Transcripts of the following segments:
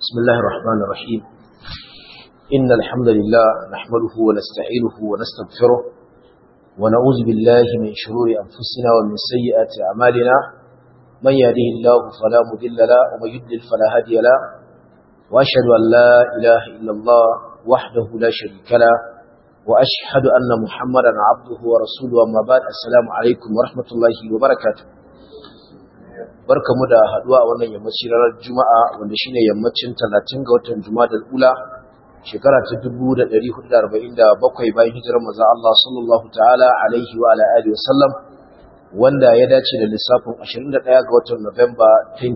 بسم الله الرحمن الرحيم إن الحمد لله نحمده ونستعينه ونستغفره ونعوذ بالله من شرور أنفسنا ومن سيئات أعمالنا من يهده الله فلا مضل له ومن يضلل فلا هادي له وأشهد أن لا إله إلا الله وحده لا شريك له وأشهد أن محمدا عبده ورسوله أما بعد السلام عليكم ورحمة الله وبركاته barkamu da haduwa a wannan yammaci ranar Juma'a wanda shine yammacin 30 ga watan Jumadal Ula shekara ta 1447 bayan hijirar manzo Allah sallallahu ta'ala alaihi wa ala alihi wasallam wanda ya dace da lissafin 21 ga watan November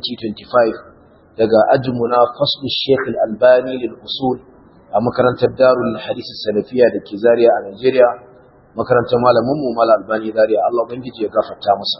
2025 daga ajmuna faslu Sheikh Al-Albani lil usul a makarantar Darul Hadith Salafiya da ke Zaria a Nigeria makarantar malamin mu Malam Albani Zaria Allah ubangiji ya gafarta masa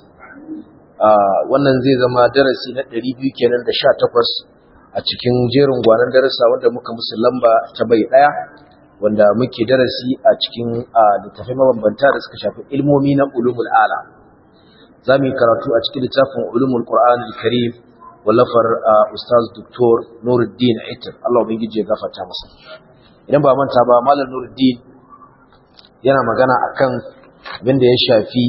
wannan zai zama darasi na 200 kenan da 18 a cikin jerin gwanan darasa wanda muka musu lamba ta bai daya wanda muke darasi a cikin littafai mabambanta da suka shafi ilmomi na ulumul ala za mu yi karatu a cikin littafin ulumul qur'an al-karim wallafar ustaz doktor nuruddin aitar Allah ubangiji ya gafarta masa idan ba manta ba malam nuruddin yana magana akan abin da ya shafi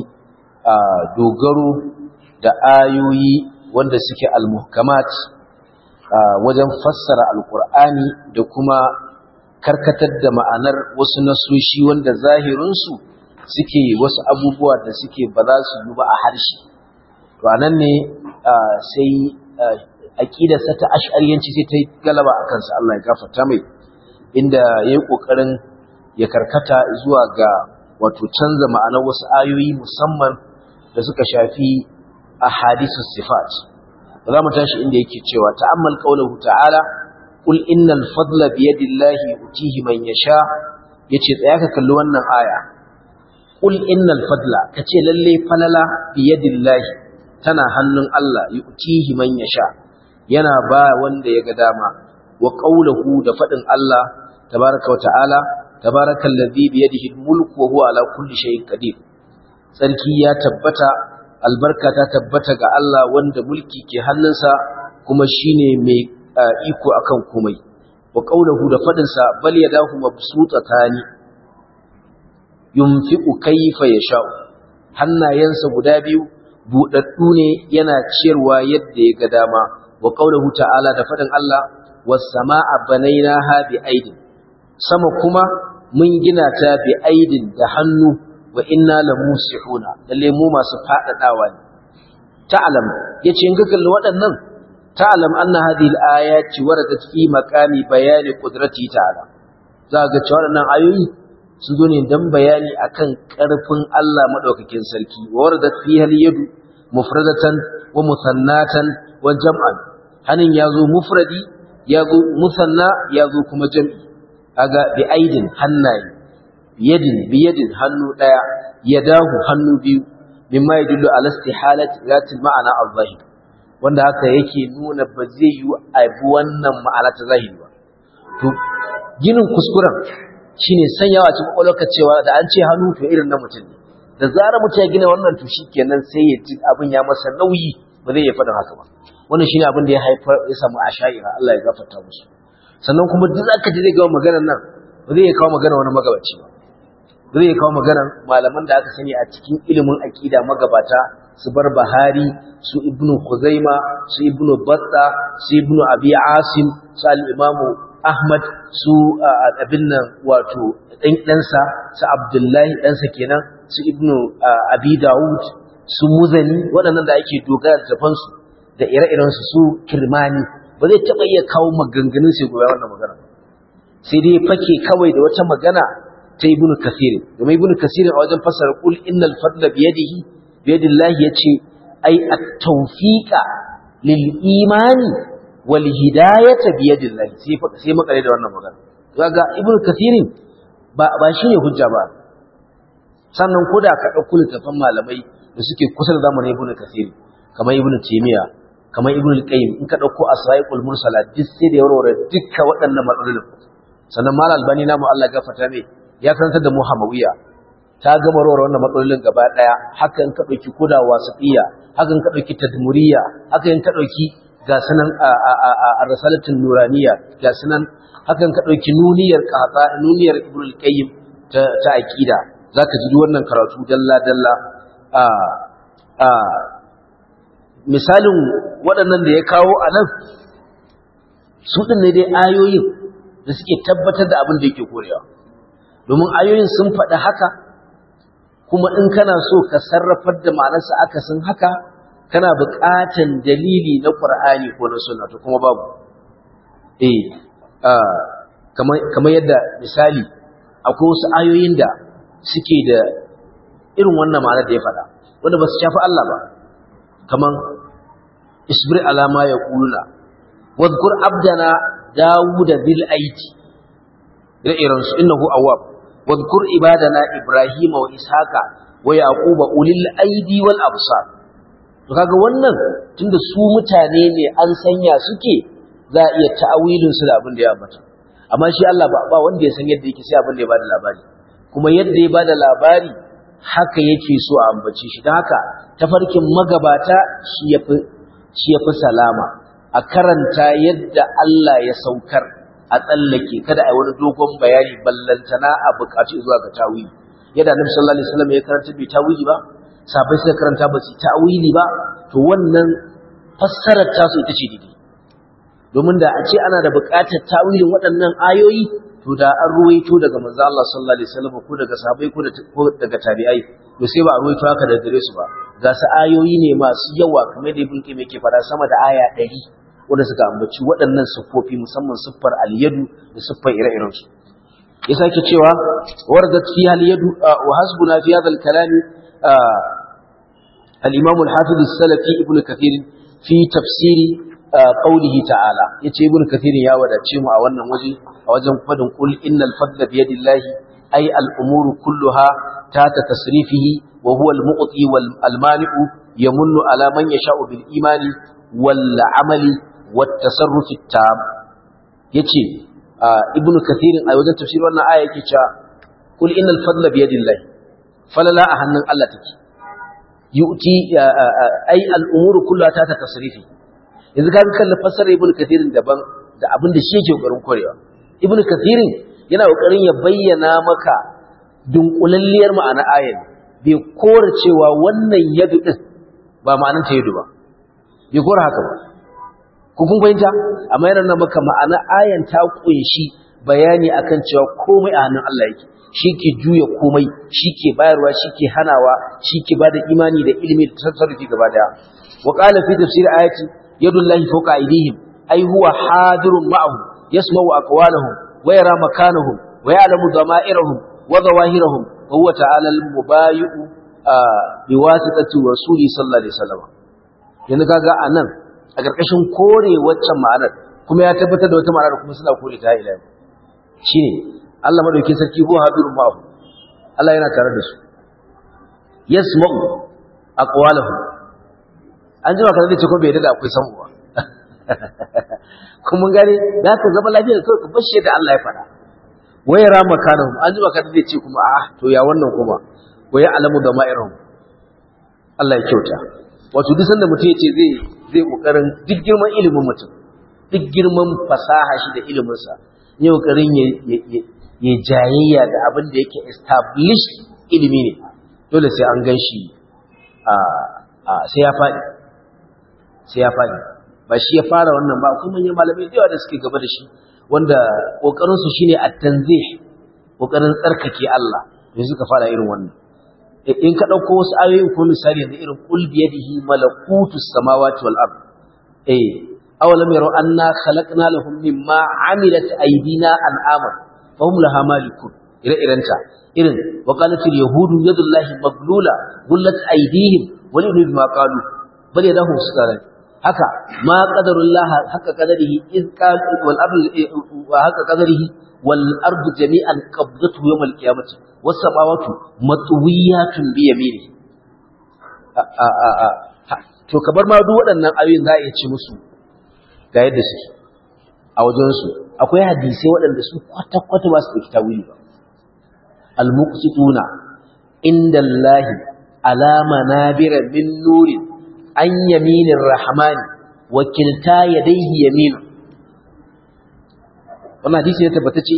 dogaro da ayoyi wanda suke al-muhkamat wajen fassara alkur'ani da kuma karkatar da ma'anar wasu nasoshi wanda zahirinsu suke wasu abubuwa da suke ba za su yi ba a harshe to anan ne sai aqidarsa ta ash'ariyanci sai ta yi galaba a kansa Allah ya gafarta mai inda yayi kokarin ya karkata zuwa ga wato canza ma'anar wasu ayoyi musamman da suka shafi ahadisus sifat za mu tashi inda yake cewa ta'ammal qawluhu ta'ala qul innal fadla bi yadillahi yutihi man yasha yace tsaya ka kalli wannan aya qul innal fadla kace lalle falala bi yadillahi tana hannun Allah yutihi man yasha yana ba wanda ya ga dama wa qawluhu da fadin Allah tabaaraka wa ta'ala tabaarakallazi bi yadihi almulku wa huwa ala kulli shay'in qadir sarki ya tabbata albarka ta tabbata ga Allah wanda mulki ke hannunsa kuma shine mai iko akan komai wa qawluhu da fadin sa bal yadahu mabsutatani yunfiqu kayfa yasha hannayensa guda biyu budaddu ne yana ciyarwa yadda ya ga dama wa qawluhu ta'ala da fadin Allah was samaa banaynaha bi aidin sama kuma mun gina ta bi aidin da hannu wa inna la musihuna lalle mu masu fadadawa ne ta'lam yace in ga kalli waɗannan ta'lam anna hadhihi al-ayati waradat fi maqami bayani qudrati ta'ala za ga cewa waɗannan ayoyi su zo ne dan bayani akan ƙarfin Allah madaukakin sarki wa waradat fiha al-yadu mufradatan wa muthannatan wa jam'an hanin yazo mufradi yazo musanna yazo kuma jam'i aga bi aidin hannaye biyadin biyadin hannu daya yadahu hannu biyu mimma yadullu ala istihalat zatil ma'ana al-zahir wanda haka yake nuna ba zai yi abu wannan ma'ana ta zahiri ba to ginin kuskuren shine sanyawa cikin kwakwalwarka cewa da an ce hannu to irin na mutum ne da zarar mutum ya gina wannan to shikenan sai ya ji abin ya masa nauyi ba zai iya faɗin haka ba wannan shine abin da ya haifar ya samu asha'ira Allah ya gafarta musu sannan kuma duk zaka ji zai ga maganar nan ba zai kawo magana wani magabaci ba zai kawo maganar malaman da aka sani a cikin ilimin aƙida magabata su bar bahari su ibnu khuzaima su ibnu batta su ibnu abi asim su al-imamu ahmad su abin nan wato dan ɗansa su abdullahi ɗansa kenan su ibnu abi daud su muzani waɗannan da ake dogara da su da ire-irensu su kirmani ba zai taɓa iya kawo maganganun sai gobe wannan magana sai dai fake kawai da wata magana ta ibn kasir domin ibn kasir a wajen fasara kul innal fadla bi yadihi bi yadillahi yace ai at-tawfiqa lil imani wal hidayata bi yadillahi sai sai makare da wannan magana kaga ibn kasir ba ba shine hujja ba sannan koda ka dauko littafin malamai da suke kusa da zamanin ibn kasir kamar ibn taymiya kamar ibn al-qayyim in ka dauko asraiqul mursala duk sai da yarware dukkan waɗannan matsalolin sannan mal albani namu Allah gafarta mai ya karantar da muhammawiya ta gama rawar wannan matsalolin gaba daya haka in ka dauki koda wasiya haka in ka dauki tadmuriya haka in ka dauki ga sunan a rasalatin nuraniya ga sunan hakan ka ɗauki nuniyar ƙaƙa nuniyar ibn qayyim ta ta aqida zaka ji wannan karatu dalla dalla a a misalin waɗannan da ya kawo a nan su ɗin ne dai ayoyin da suke tabbatar da abin da yake korewa domin ayoyin sun faɗi haka kuma in kana so ka sarrafar da ma'anarsa akasin haka kana buƙatan dalili na ƙur'ani ko na sunna to kuma babu eh kamar yadda misali akwai wasu ayoyin da suke da irin wannan ma'anar da ya faɗa wanda ba su shafi Allah ba kamar isbir alama ya kuluna wadkur abdana dawuda bil aiti ire-iren su innahu awwab wadkur ibadana ibrahima wa ishaqa wa yaquba ulil aidi wal absar to kaga wannan tunda su mutane ne an sanya suke za a iya ta'awilin su da abin da ya ambata amma shi Allah ba ba wanda ya san yadda yake sai abin da ya bada labari kuma yadda ya bada labari haka yake so a ambace shi don haka tafarkin magabata shi yafi shi yafi salama a karanta yadda Allah ya saukar a tsallake kada a yi wani dogon bayani ballantana a bukaci zuwa ga tawili yadda Annabi sallallahu alaihi wasallam ya karanta bai tawili ba sabai suka karanta ba su tawili ba to wannan fassarar tasu ita ce daidai domin da a ce ana da buƙatar tawilin waɗannan ayoyi to da an ruwaito daga manzo Allah sallallahu alaihi wasallam ko daga sahabbai ko daga tabi'ai to sai ba a ruwaito haka daga gare su ba ga su ayoyi ne masu yawa kamar da ibn Qayyim yake fara sama da aya 100 wanda suka ambaci waɗannan siffofi musamman siffar al-yadu da siffar ire-iren su ya sake cewa waradat fi al-yadu wa hasbuna fi hadha al-kalam al-imam al-hafiz as-salafi ibn kathir fi tafsiri qawlihi ta'ala yace ibn kathir ya wadace mu a wannan waje a wajen fadin qul innal fadla bi yadillahi ay al umuru kulluha tata tasrifihi wa huwa al muqti wal al mani'u yamunnu ala man yasha'u bil imani wal amali wat tasarruf at tam yace ibn kathir a wajen tafsir wannan aya yake cewa qul innal fadla bi yadillahi falala a hannun Allah take yu'ti ay al umuru kulluha tata tasrifihi yanzu ka kalli fassarar ibn kathirin daban da abin da shi yake kokarin korewa ibn kathirin yana kokarin ya bayyana maka dunkulalliyar ma'ana ayar bai kora cewa wannan yadu din ba ma'anar ta yadu ba bai kora haka ba ku kun fahimta amma yana nuna maka ma'ana ayan ta kunshi bayani akan cewa komai a hannun Allah yake shi ke juya komai shi ke bayarwa shi ke hanawa shi ke bada imani da ilimi da tasarrufi gaba daya wa qala fi tafsir ayati يد الله فوق أيديهم أي هو حاضر معهم يسمع أقوالهم ويرى مكانهم ويعلم ضمائرهم وظواهرهم وهو تعالى المبايع بواسطة رسول صلى الله عليه وسلم yanzu kaga a nan a ƙarƙashin kore waccan ma'anar kuma ya tabbatar da wata ma'anar kuma suna kore ta ila shine Allah madaukakin sarki ko hadirun ma'ahu Allah yana tare da su yasma'u aqwalahum an jima kan zai ce ko bai da akwai samu ba kuma gane da ka zama lafiya kawai ka bashe da Allah ya faɗa waya rama kanahum an jima kan zai ce kuma a to ya wannan kuma waya alamu da ma'irahum Allah ya kyauta wato duk sanda mutum ya ce zai zai kokarin duk girman ilimin mutum duk girman fasaha shi da ilimin sa ya kokarin ya ya jayayya da abin da yake established ilimi ne dole sai an gan shi a sai ya faɗi sai ya faɗi ba shi ya fara wannan ba kuma manyan malamai da yawa da suke gaba da shi wanda ƙoƙarinsu shi ne a tanzih ƙoƙarin tsarkake Allah da suka fara irin wannan in ka ɗauko wasu ayoyin ko misali da irin ƙul biyadihi malakutu samawati wal ard eh awalam yaraw anna khalaqna lahum mimma amilat aydina an'ama fahum laha malikun ire irenta irin wa qalat al yahudu yadullahi maglula gullat aydihim wa li bima qalu bal yadahu sukaran haka ma qadarullah haka qadarihi iz qal wal ardu wa haka qadarihi wal ardu jami'an qabdatu yawm al qiyamati was samawati matwiyatun bi yamini a a a to kabar ma duk waɗannan ayoyin za a iya ci musu ga yadda suke a wajen su akwai hadisi waɗanda su kwata kwata ba su da kitawili ba al muqsituna inda Allah ala manabira min nurin an yaminin rahmani wakilta yadayhi yaminu wannan hadisi ne tabbatacce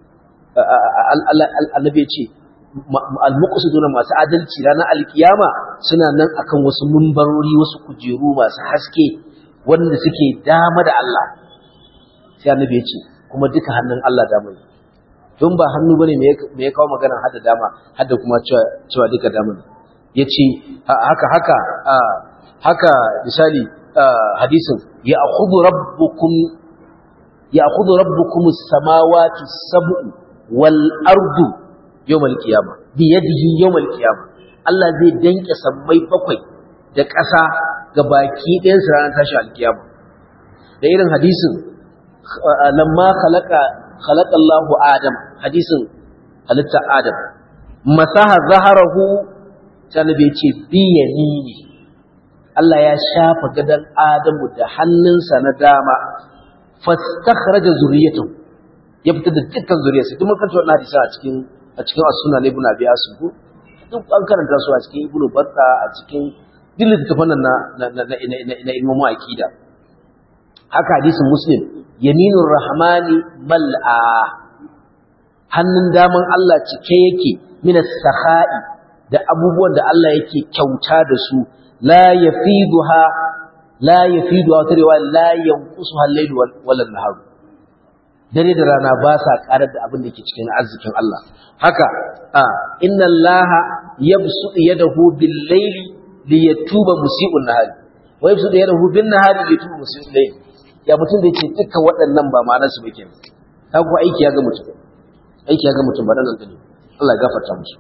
annabi ya ce al-muqsiduna masu adalci ranar alkiyama suna nan akan wasu mumbarori wasu kujeru masu haske wanda suke dama da Allah sai annabi ya ce kuma duka hannun Allah dama ne don ba hannu bane me ya kawo magana hada dama hada kuma cewa duka dama ne yace haka haka haka misali hadisin ya akhudhu rabbukum ya akhudhu rabbukum as-samawati as-sab'u wal ardu yawmal qiyama bi yadihi yawmal qiyama Allah zai danke sammai bakwai da ƙasa ga baki ɗayan su ranar tashi alkiyama da irin hadisin lamma khalaqa khalaqa Allahu Adam hadisin halitta Adam masaha zaharahu sanabi ya ce bi yamini Allah ya shafa gadan Adamu da hannunsa na dama fastakhraja zurriyatahu ya fitar da dukkan zuriyarsa duk mun kanta wannan hadisi a cikin a cikin as-sunan ibn abi asim ko duk an karanta su a cikin ibn batta a cikin duk littafan nan na na na na ilmu aqida haka hadisin muslim yaminur rahmani mal'a hannun daman Allah cike yake min as-sakha'i da abubuwan da Allah yake kyauta da su la yafiduha la yafiduha tarewa la yanqusuha al-layl wal nahar dare da rana ba sa karar da abin da ke cikin arzikin Allah haka a inna Allah yabsutu yadahu bil layli li yatuba musii'un nahari wa yabsutu yadahu bin nahari li yatuba musii'un layl ya mutum da yake dukkan waɗannan ba ma'anar su bake ta ku aiki ya ga mutum aiki ya ga mutum ba nan gani Allah ya gafarta musu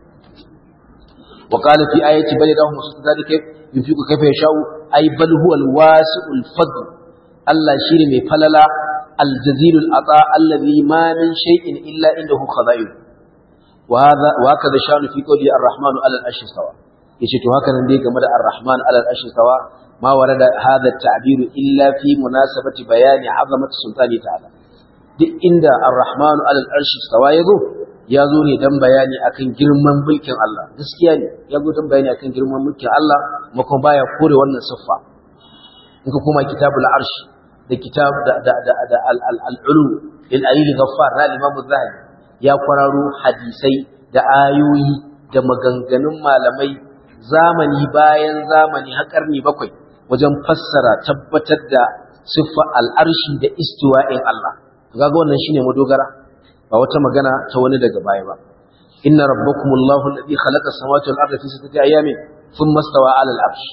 wa qala fi ayati bal yadahu musu zalika yunfiqu kayfa yasha'u ay bal huwa al-wasi'ul fadl Allah shine mai falala الجزيل العطاء الذي ما من شيء إلا عنده خزائن وهذا وهكذا شان في قوله الرحمن على العرش استوى yace to haka nan dai game da Ar-Rahman ala al-arshi sawa ma warada hadha at-ta'bir illa fi munasabati bayani 'azamati sultani ta'ala duk inda Ar-Rahman ala al-arshi sawa yazo yazo ne dan bayani akan girman mulkin Allah gaskiya ne yazo dan bayani akan girman mulkin Allah kuma kuma baya kore wannan siffa in ka koma kitabul arsh da kitab da da da, da al-ulu lil ayyul ghaffar na Imam Az-Zahabi ya kwararo hadisai da ayoyi da maganganun malamai zamani bayan zamani har karni bakwai wajen fassara tabbatar da siffa al'arshi da istiwa'in Allah kaga wannan shine madogara ba wata magana ta wani daga baya ba inna rabbakumullahu alladhi khalaqa as-samawati wal arda fi sittati ayamin thumma istawa 'ala al-'arsh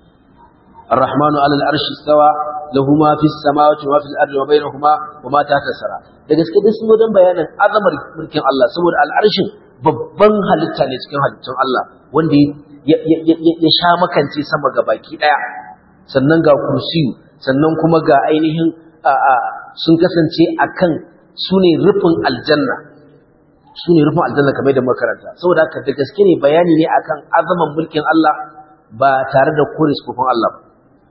الرحمن على العرش استوى له ما في السماوات وما في الارض وبينهما وما تحت الثرى da gaske dai sun dan bayanin azamar mulkin Allah saboda al'arshin babban halitta ne cikin halittun Allah wanda ya sha makance sama ga baki daya sannan ga kursiyu sannan kuma ga ainihin sun kasance akan su ne rufin aljanna su ne rufin aljanna kamar da makaranta saboda haka da gaske ne bayani ne akan azaman mulkin Allah ba tare da kore sufufin Allah ba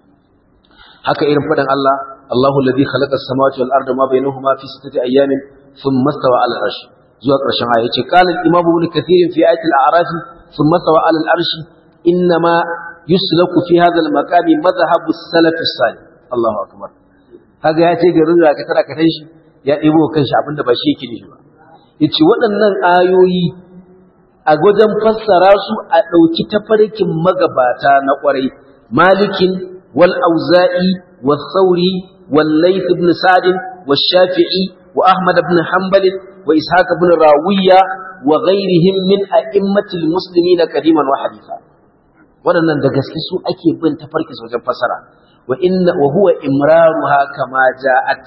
haka irin faɗin Allah Allahu alladhi khalaqa as-samawati wal arda ma bainahuma fi sittati ayamin thumma istawa 'ala al-'arsh zuwa ƙarshen aya yace qala al-imam ibn kathir fi ayati al-a'raf thumma istawa 'ala al-'arsh inma yuslaku fi hadha al-maqam madhhab as-salaf as-salih Allahu akbar kaga yace garin da ka tara ka shi ya ɗebo kanshi abinda ba shi yake nishi ba yace waɗannan ayoyi a wajen fassara su a ɗauki tafarkin magabata na ƙwarai malikin والأوزائي والثوري والليث بن سعد والشافعي وأحمد بن حنبل وإسحاق بن راوية وغيرهم من أئمة المسلمين قديما وحديثا waɗannan da gaske su ake bin tafarkin wajen fasara wa inna wa huwa imraruha kama ja'at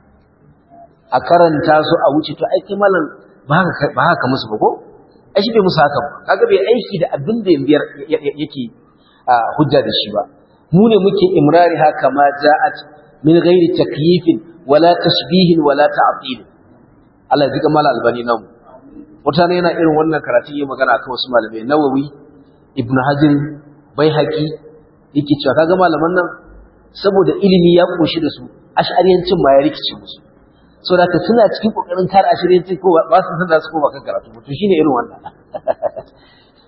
a karanta su a wuce to ai kai malam ba haka ba haka musu ba ko ai shi bai musu haka ba kaga bai aiki da abin da yake hujja da shi ba mu ne muke imrari haka ma ja'at min ghairi takyifin wala tashbihin wala ta'til Allah zika mala albani nan mutane yana irin wannan karatu yayin magana akan wasu malamai Nawawi Ibn Hajar Baihaqi yake cewa kaga malaman nan saboda ilimi ya koshi da su ash'ariyancin ma ya rikice musu saboda ka suna cikin kokarin kare ash'ariyancin ko ba su san da su ko ba kan karatu to shine irin wannan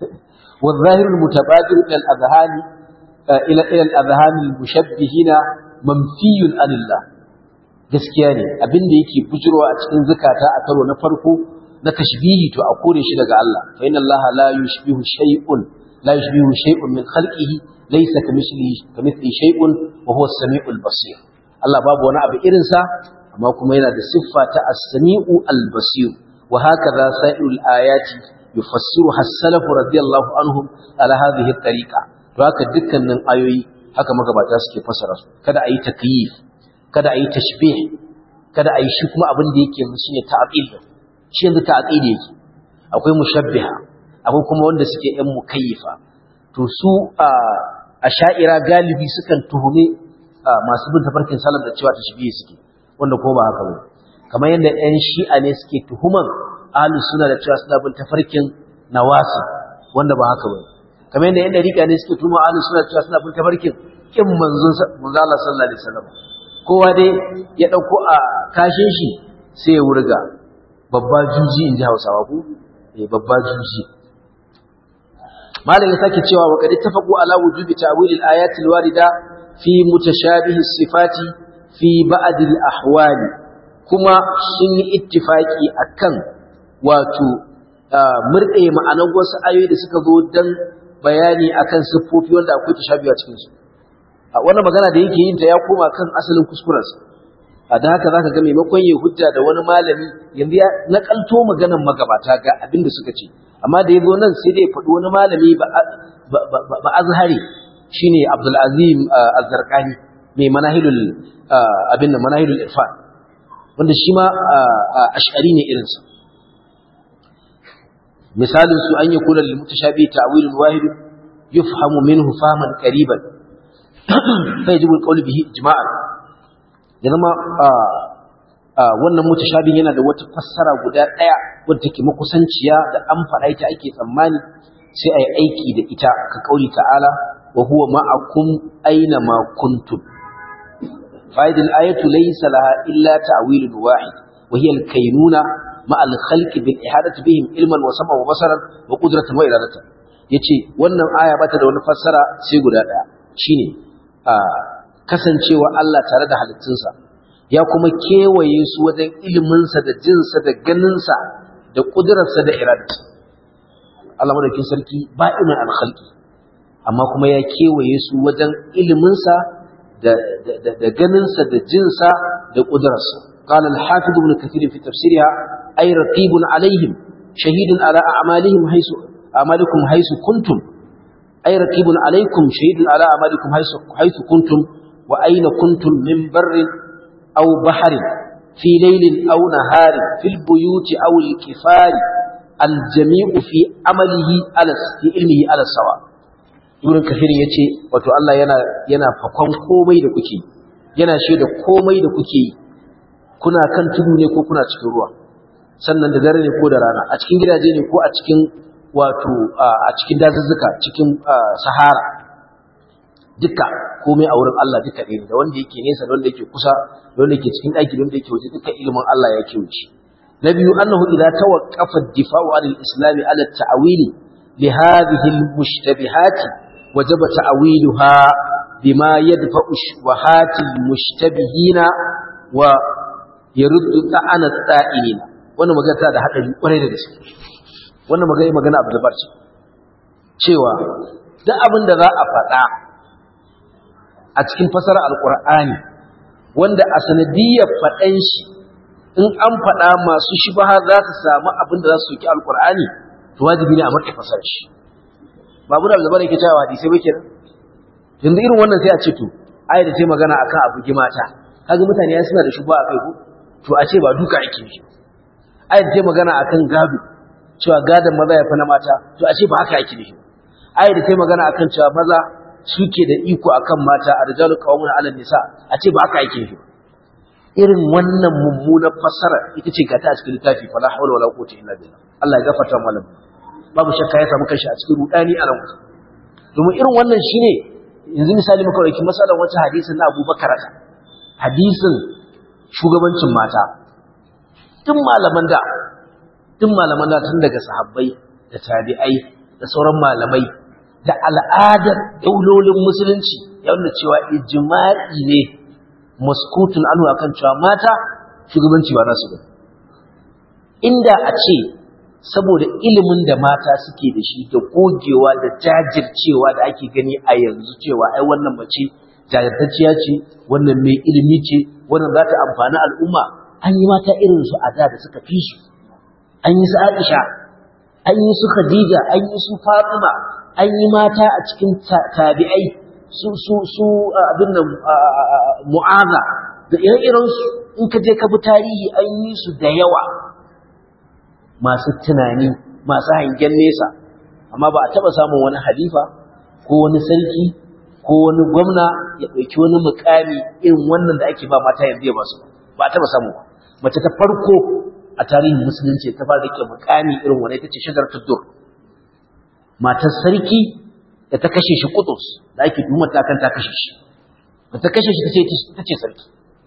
والظاهر المتبادر إلى الأذهان إلى إلى الأذهان المشبهين manfiyun anillah gaskiya ne abin da yake bujurwa a cikin zakata a karo na farko na tashbihi to a kore shi daga Allah fa inna Allah la yushbihu shay'un la yushbihu shay'un min khalqihi laysa kamithlihi kamithlihi shay'un wa huwa as-sami'ul basir Allah babu wani abu irin sa amma kuma yana da siffa ta as-sami'u al-basir wa hakaza sa'irul ayati yufassiruha as-salaf radiyallahu anhum ala hadhihi at-tariqa to haka dukkanin ayoyi haka magabata suke fasara su kada ayi takyif kada ayi tashbih kada ayi shi kuma abin da yake yanzu shine ta'qil shi yanzu ta'qil yake akwai mushabbiha akwai kuma wanda suke yan mukayyifa to su a sha'ira galibi sukan tuhume masu bin tafarkin salaf da cewa tashbihi suke wanda ko ba haka ba kamar yadda yan shi'a ne suke tuhuman ahlus sunna da cewa suna bin tafarkin nawasi wanda ba haka ba kamar yadda yan dariƙa ne suke tuhuman ahlus sunna cewa suna bin tafarkin kin manzon manzo Allah sallallahu alaihi wasallam kowa dai ya dauko a kashin shi sai ya wurga babba juji inji Hausawa ku eh babba juji malam ya sake cewa wa qad tafaqu ala wujubi ta'wil al-ayat al-warida fi mutashabih as-sifati fi ba'd al-ahwali kuma sun yi ittifaki akan wato murde ma'anar wasu ayoyi da suka zo dan bayani akan siffofi wanda akwai tashabiha cikin su wannan magana da yake yin ta ya koma kan asalin kuskurensa a da haka zaka ga maimakon ya hujja da wani malami yanzu ya nakalto maganar magabata ga abin da suka ce amma da yazo nan sai dai faɗi wani malami ba ba azhari shine Abdul Azim Az-Zarqani mai manahilul abin nan manahilul irfan wanda shi ma ash'ari ne irinsa misalin su an yakuna lil mutashabi ta'wilun wahid yufhamu minhu fahman qariban fa yajibu al-qawl bihi ijma'an ya zama wannan mutashabin yana da wata fassara guda daya wadda take makusanciya da an faɗa ita ake tsammani sai ayi aiki da ita ka kauli ta'ala wa huwa ma'akum aina ma kuntum fa'idul ayatu laysa laha illa ta'wilun wahid wa hiya al-kaynuna ma'a al-khalq bil ihadati bihim ilman wa sam'a wa basaran wa qudratan wa iradatan yace wannan aya bata da wani fassara sai guda daya shine kasancewa Allah tare da halittunsa ya kuma kewaye su wajen iliminsa da jinsa da ganinsa da ƙudurarsa da iradarsa Allah madaukin sarki ba imin alkhalqi amma kuma ya kewaye su wajen iliminsa da da ganinsa da jinsa da ƙudurarsa قال الحافظ ابن كثير في تفسيرها أي رقيب عليهم شهيد على أعمالهم حيث أعمالكم حيث كنتم أي رقيب عليكم شهيد على أعمالكم حيث, حيث كنتم وأين كنتم من بر أو بحر في ليل أو نهار في البيوت أو الكفار الجميع في عمله على في علمه على السواء Ibn Kathir ya ce, wato Allah yana, yana fakon komai da kuke, yana shaida komai da kuke yi, kuna kan tudu ne ko kuna cikin ruwa, sannan da dare ne ko da rana, a cikin gidaje ne ko a cikin wato a cikin dazuzzuka cikin sahara duka komai a wurin Allah duka ne da wanda yake nesa da wanda yake kusa da wanda yake cikin ɗaki da wanda yake waje duka ilimin Allah ya wuce. na biyu annahu idza tawaqqafa ad-difa'u 'anil islam 'ala at-ta'wili li hadhihi al-mushtabihat wajaba ta'wiluha bima yadfa'u shubuhati al-mushtabihina wa yaruddu ta'ana at-ta'ilina wannan magana da hadari kwarai da gaske wannan magana magana abu da barci cewa duk abin da za a faɗa a cikin fasara alƙur'ani wanda a sanadiyar faɗan shi in an faɗa masu shibaha za su samu abin da za su soki alƙur'ani to wajibi ne a matsayi fasar shi babu da alzabar yake cewa hadisai bai kenan yanzu irin wannan sai a ce to ai da ce magana akan abu gimata kaga mutane ya suna da shubha a kai ko to a ce ba duka ake yi ai da ce magana akan gado cewa gadon maza ya fi na mata to a ce ba haka yake nufi ayar da ta magana akan cewa maza suke da iko akan mata a rijalu qawmun ala nisa a ce ba haka yake nufi irin wannan mummunar fasara ita ce gata a cikin littafi fala hawla wala quwwata illa billah Allah ya gafarta malam babu shakka ya samu kanshi a cikin rudani a nan domin irin wannan shine yanzu misali muka dauki masalan wata hadisin na Abu Bakar hadisin shugabancin mata tun malaman da tun malaman da tun daga sahabbai da tabi'ai da sauran malamai da al'adar daulolin musulunci ya nuna cewa ijma'i ne maskutun anhu akan cewa mata shugabanci ba nasu ba inda a ce saboda ilimin da mata suke da shi da gogewa da jajircewa da ake gani a yanzu cewa ai wannan mace jajirtacciya ce wannan mai ilimi ce wannan za ta amfani al'umma an yi mata irin su a da da suka fi su an yi su Aisha an yi su Khadija an yi su Fatima an yi mata a cikin tabi'ai su su su abin nan mu'aza da ire-iren su in ka je ka bi tarihi an yi su da yawa masu tunani masu hangen nesa amma ba a taba samun wani halifa ko wani sarki ko wani gwamna ya ɗauki wani mukami irin wannan da ake ba mata yanzu ya ba su ba a taba samu ba mace ta farko a tarihin musulunci ta fara rike mukami irin wani ita ce shagar tuddur matar sarki da ta kashe shi kutus da ake tuhumar ta kan ta kashe shi da ta kashe shi ta ce sarki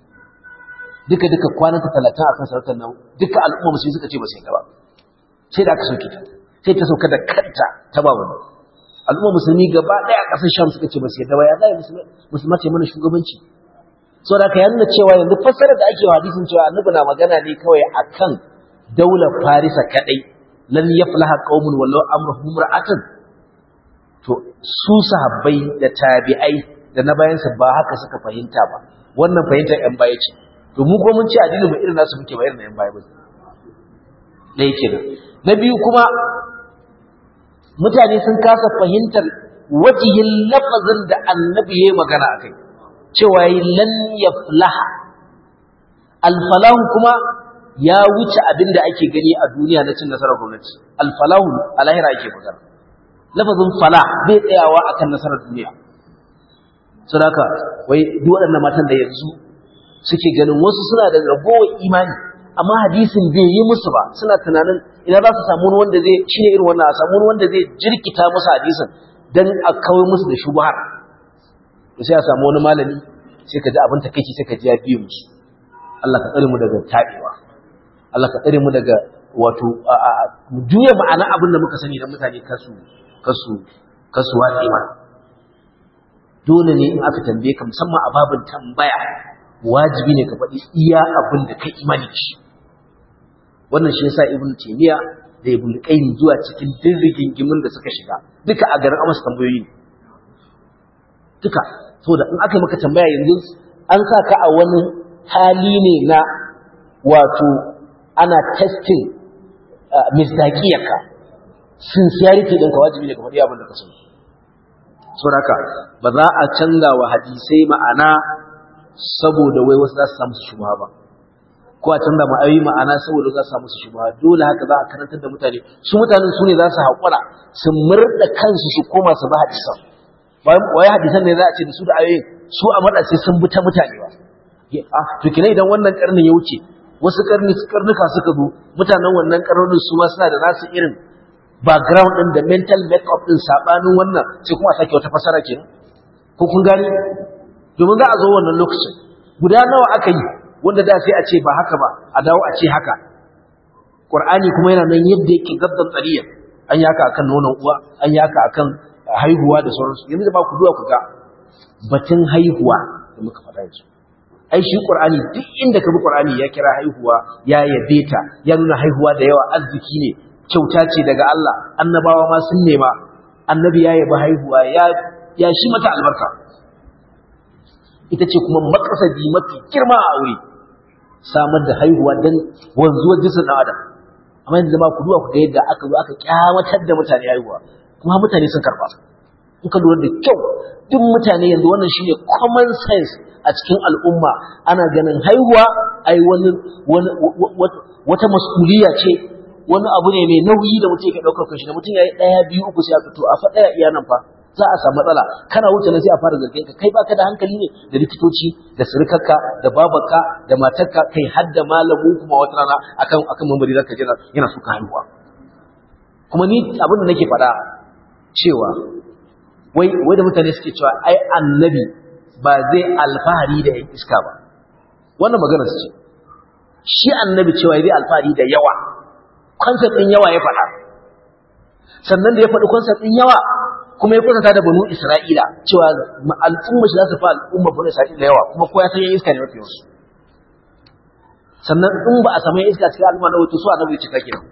duka duka kwananta talatin akan sarautar nan duka al'umma musulmi suka ce ba su yi ba sai da aka sauke ta sai ta sauka da kanta ta ba wani al'umma musulmi gaba ɗaya a ƙasar sham suka ce ba su yadda ba ya zai musulma ce mana shugabanci so da ka nuna cewa yanzu fassarar da ake wa hadisin cewa annabi na magana ne kawai akan daular farisa kadai lan yaflaha qaumun wallahu amruhum ra'atan to su sahabbai da tabi'ai da na bayansa ba haka suka fahimta ba wannan fahimtar yan baya ce to mu ko mun ce addinin mu irin nasu muke ba irin yan baya ba da yake nan na biyu kuma mutane sun kasa fahimtar wajihin lafazin da annabi ya yi magana a kai cewa yi lan ya flaha alfalahu kuma ya wuce abin da ake gani a duniya na cin nasarar gwamnati alfalahu a lahira ake magana lafazin falah bai tsayawa akan nasarar duniya su haka wai duk waɗannan matan da yanzu suke ganin wasu suna da ragowar imani amma hadisin bai yi musu ba suna tunanin ina za su samu wanda zai shi ne irin wannan a samu wanda zai jirkita musu hadisin dan a kawai musu da shubhar to sai a samu wani malami sai ka ji abin takeici sai ka ji ya biye musu Allah ka tsare mu daga tabewa Allah ka tsare mu daga wato juya ma'ana abin da muka sani dan mutane kasu kasu kasu watsi ma dole ne in aka tambaye ka musamman a babin tambaya wajibi ne ka faɗi iya abin da kai imani shi wannan shi yasa ibnu taymiya da ibnu qayyim zuwa cikin dirrigin gimin da suka shiga duka a garin amsa tambayoyi duka saboda in aka maka tambaya yanzu an sa ka a wani hali ne na wato ana testing misdaqiyarka sincerity ɗinka wajibi ne ka faɗi abin da ka sani saboda haka ba za a canza wa hadisai ma'ana saboda wai wasu za su samu su shubha ba ko a canza ma ayi ma'ana saboda za su samu su shubha dole haka za a karantar da mutane su mutanen su ne za su haƙura su murda kansu su koma su ba hadisan wai hadisan ne za a ce da su da ayoyin su a maɗa sai sun bi ta mutane ba to kina idan wannan karnin ya wuce wasu karni karnuka suka zo mutanen wannan karnonin su ma suna da nasu irin background din da mental makeup din sabanin wannan sai kuma a sake wata fasara kenan ko kun gani domin za a zo wannan lokacin guda nawa aka yi wanda da sai a ce ba haka ba a dawo a ce haka Qur'ani kuma yana nan yadda yake gaddan tsariya an yi haka akan nonon uwa an yi haka akan haihuwa da sauransu yanzu da ba ku duwa ku ga batun haihuwa da muka faɗa yanzu ai shi Qur'ani duk inda ka bi Qur'ani ya kira haihuwa ya yabe ta ya nuna haihuwa da yawa arziki ne kyauta ce daga Allah annabawa ma sun nema annabi ya yabi haihuwa ya ya shi mata albarka ita ce kuma makasadi mafi girma a aure samar da haihuwa don wanzuwar jinsin ɗan adam amma yanzu zama ku duwa ku ga yadda aka zo aka kyamatar da mutane haihuwa kuma mutane sun karɓa in ka lura da kyau duk mutane yanzu wannan shine common sense a cikin al'umma ana ganin haihuwa ai wani wata mas'uliya ce wani abu ne mai nauyi da mutum yake ɗaukar kanshi da mutum ya yi ɗaya biyu uku sai a fito a faɗaya iya nan fa za a samu matsala kana wuce na sai a fara zargin ka kai baka da hankali ne da likitoci da surukarka da babarka da matarka kai har da malamu kuma wata rana akan akan mambari zaka jira yana suka haihuwa kuma ni abin da nake faɗa cewa wai wai da mutane suke cewa ai annabi ba zai alfahari da yan iska ba wannan magana su ce shi annabi cewa zai alfahari da yawa concept din yawa ya faɗa sannan da ya faɗi concept din yawa kuma ya kwatanta da banu isra'ila cewa al'umma shi za su fi al'umma banu isra'ila yawa kuma kowa ya san yan iska ne mafi yawansu sannan in ba a samu yan iska cikin al'umma na wato su a nabi cika kenan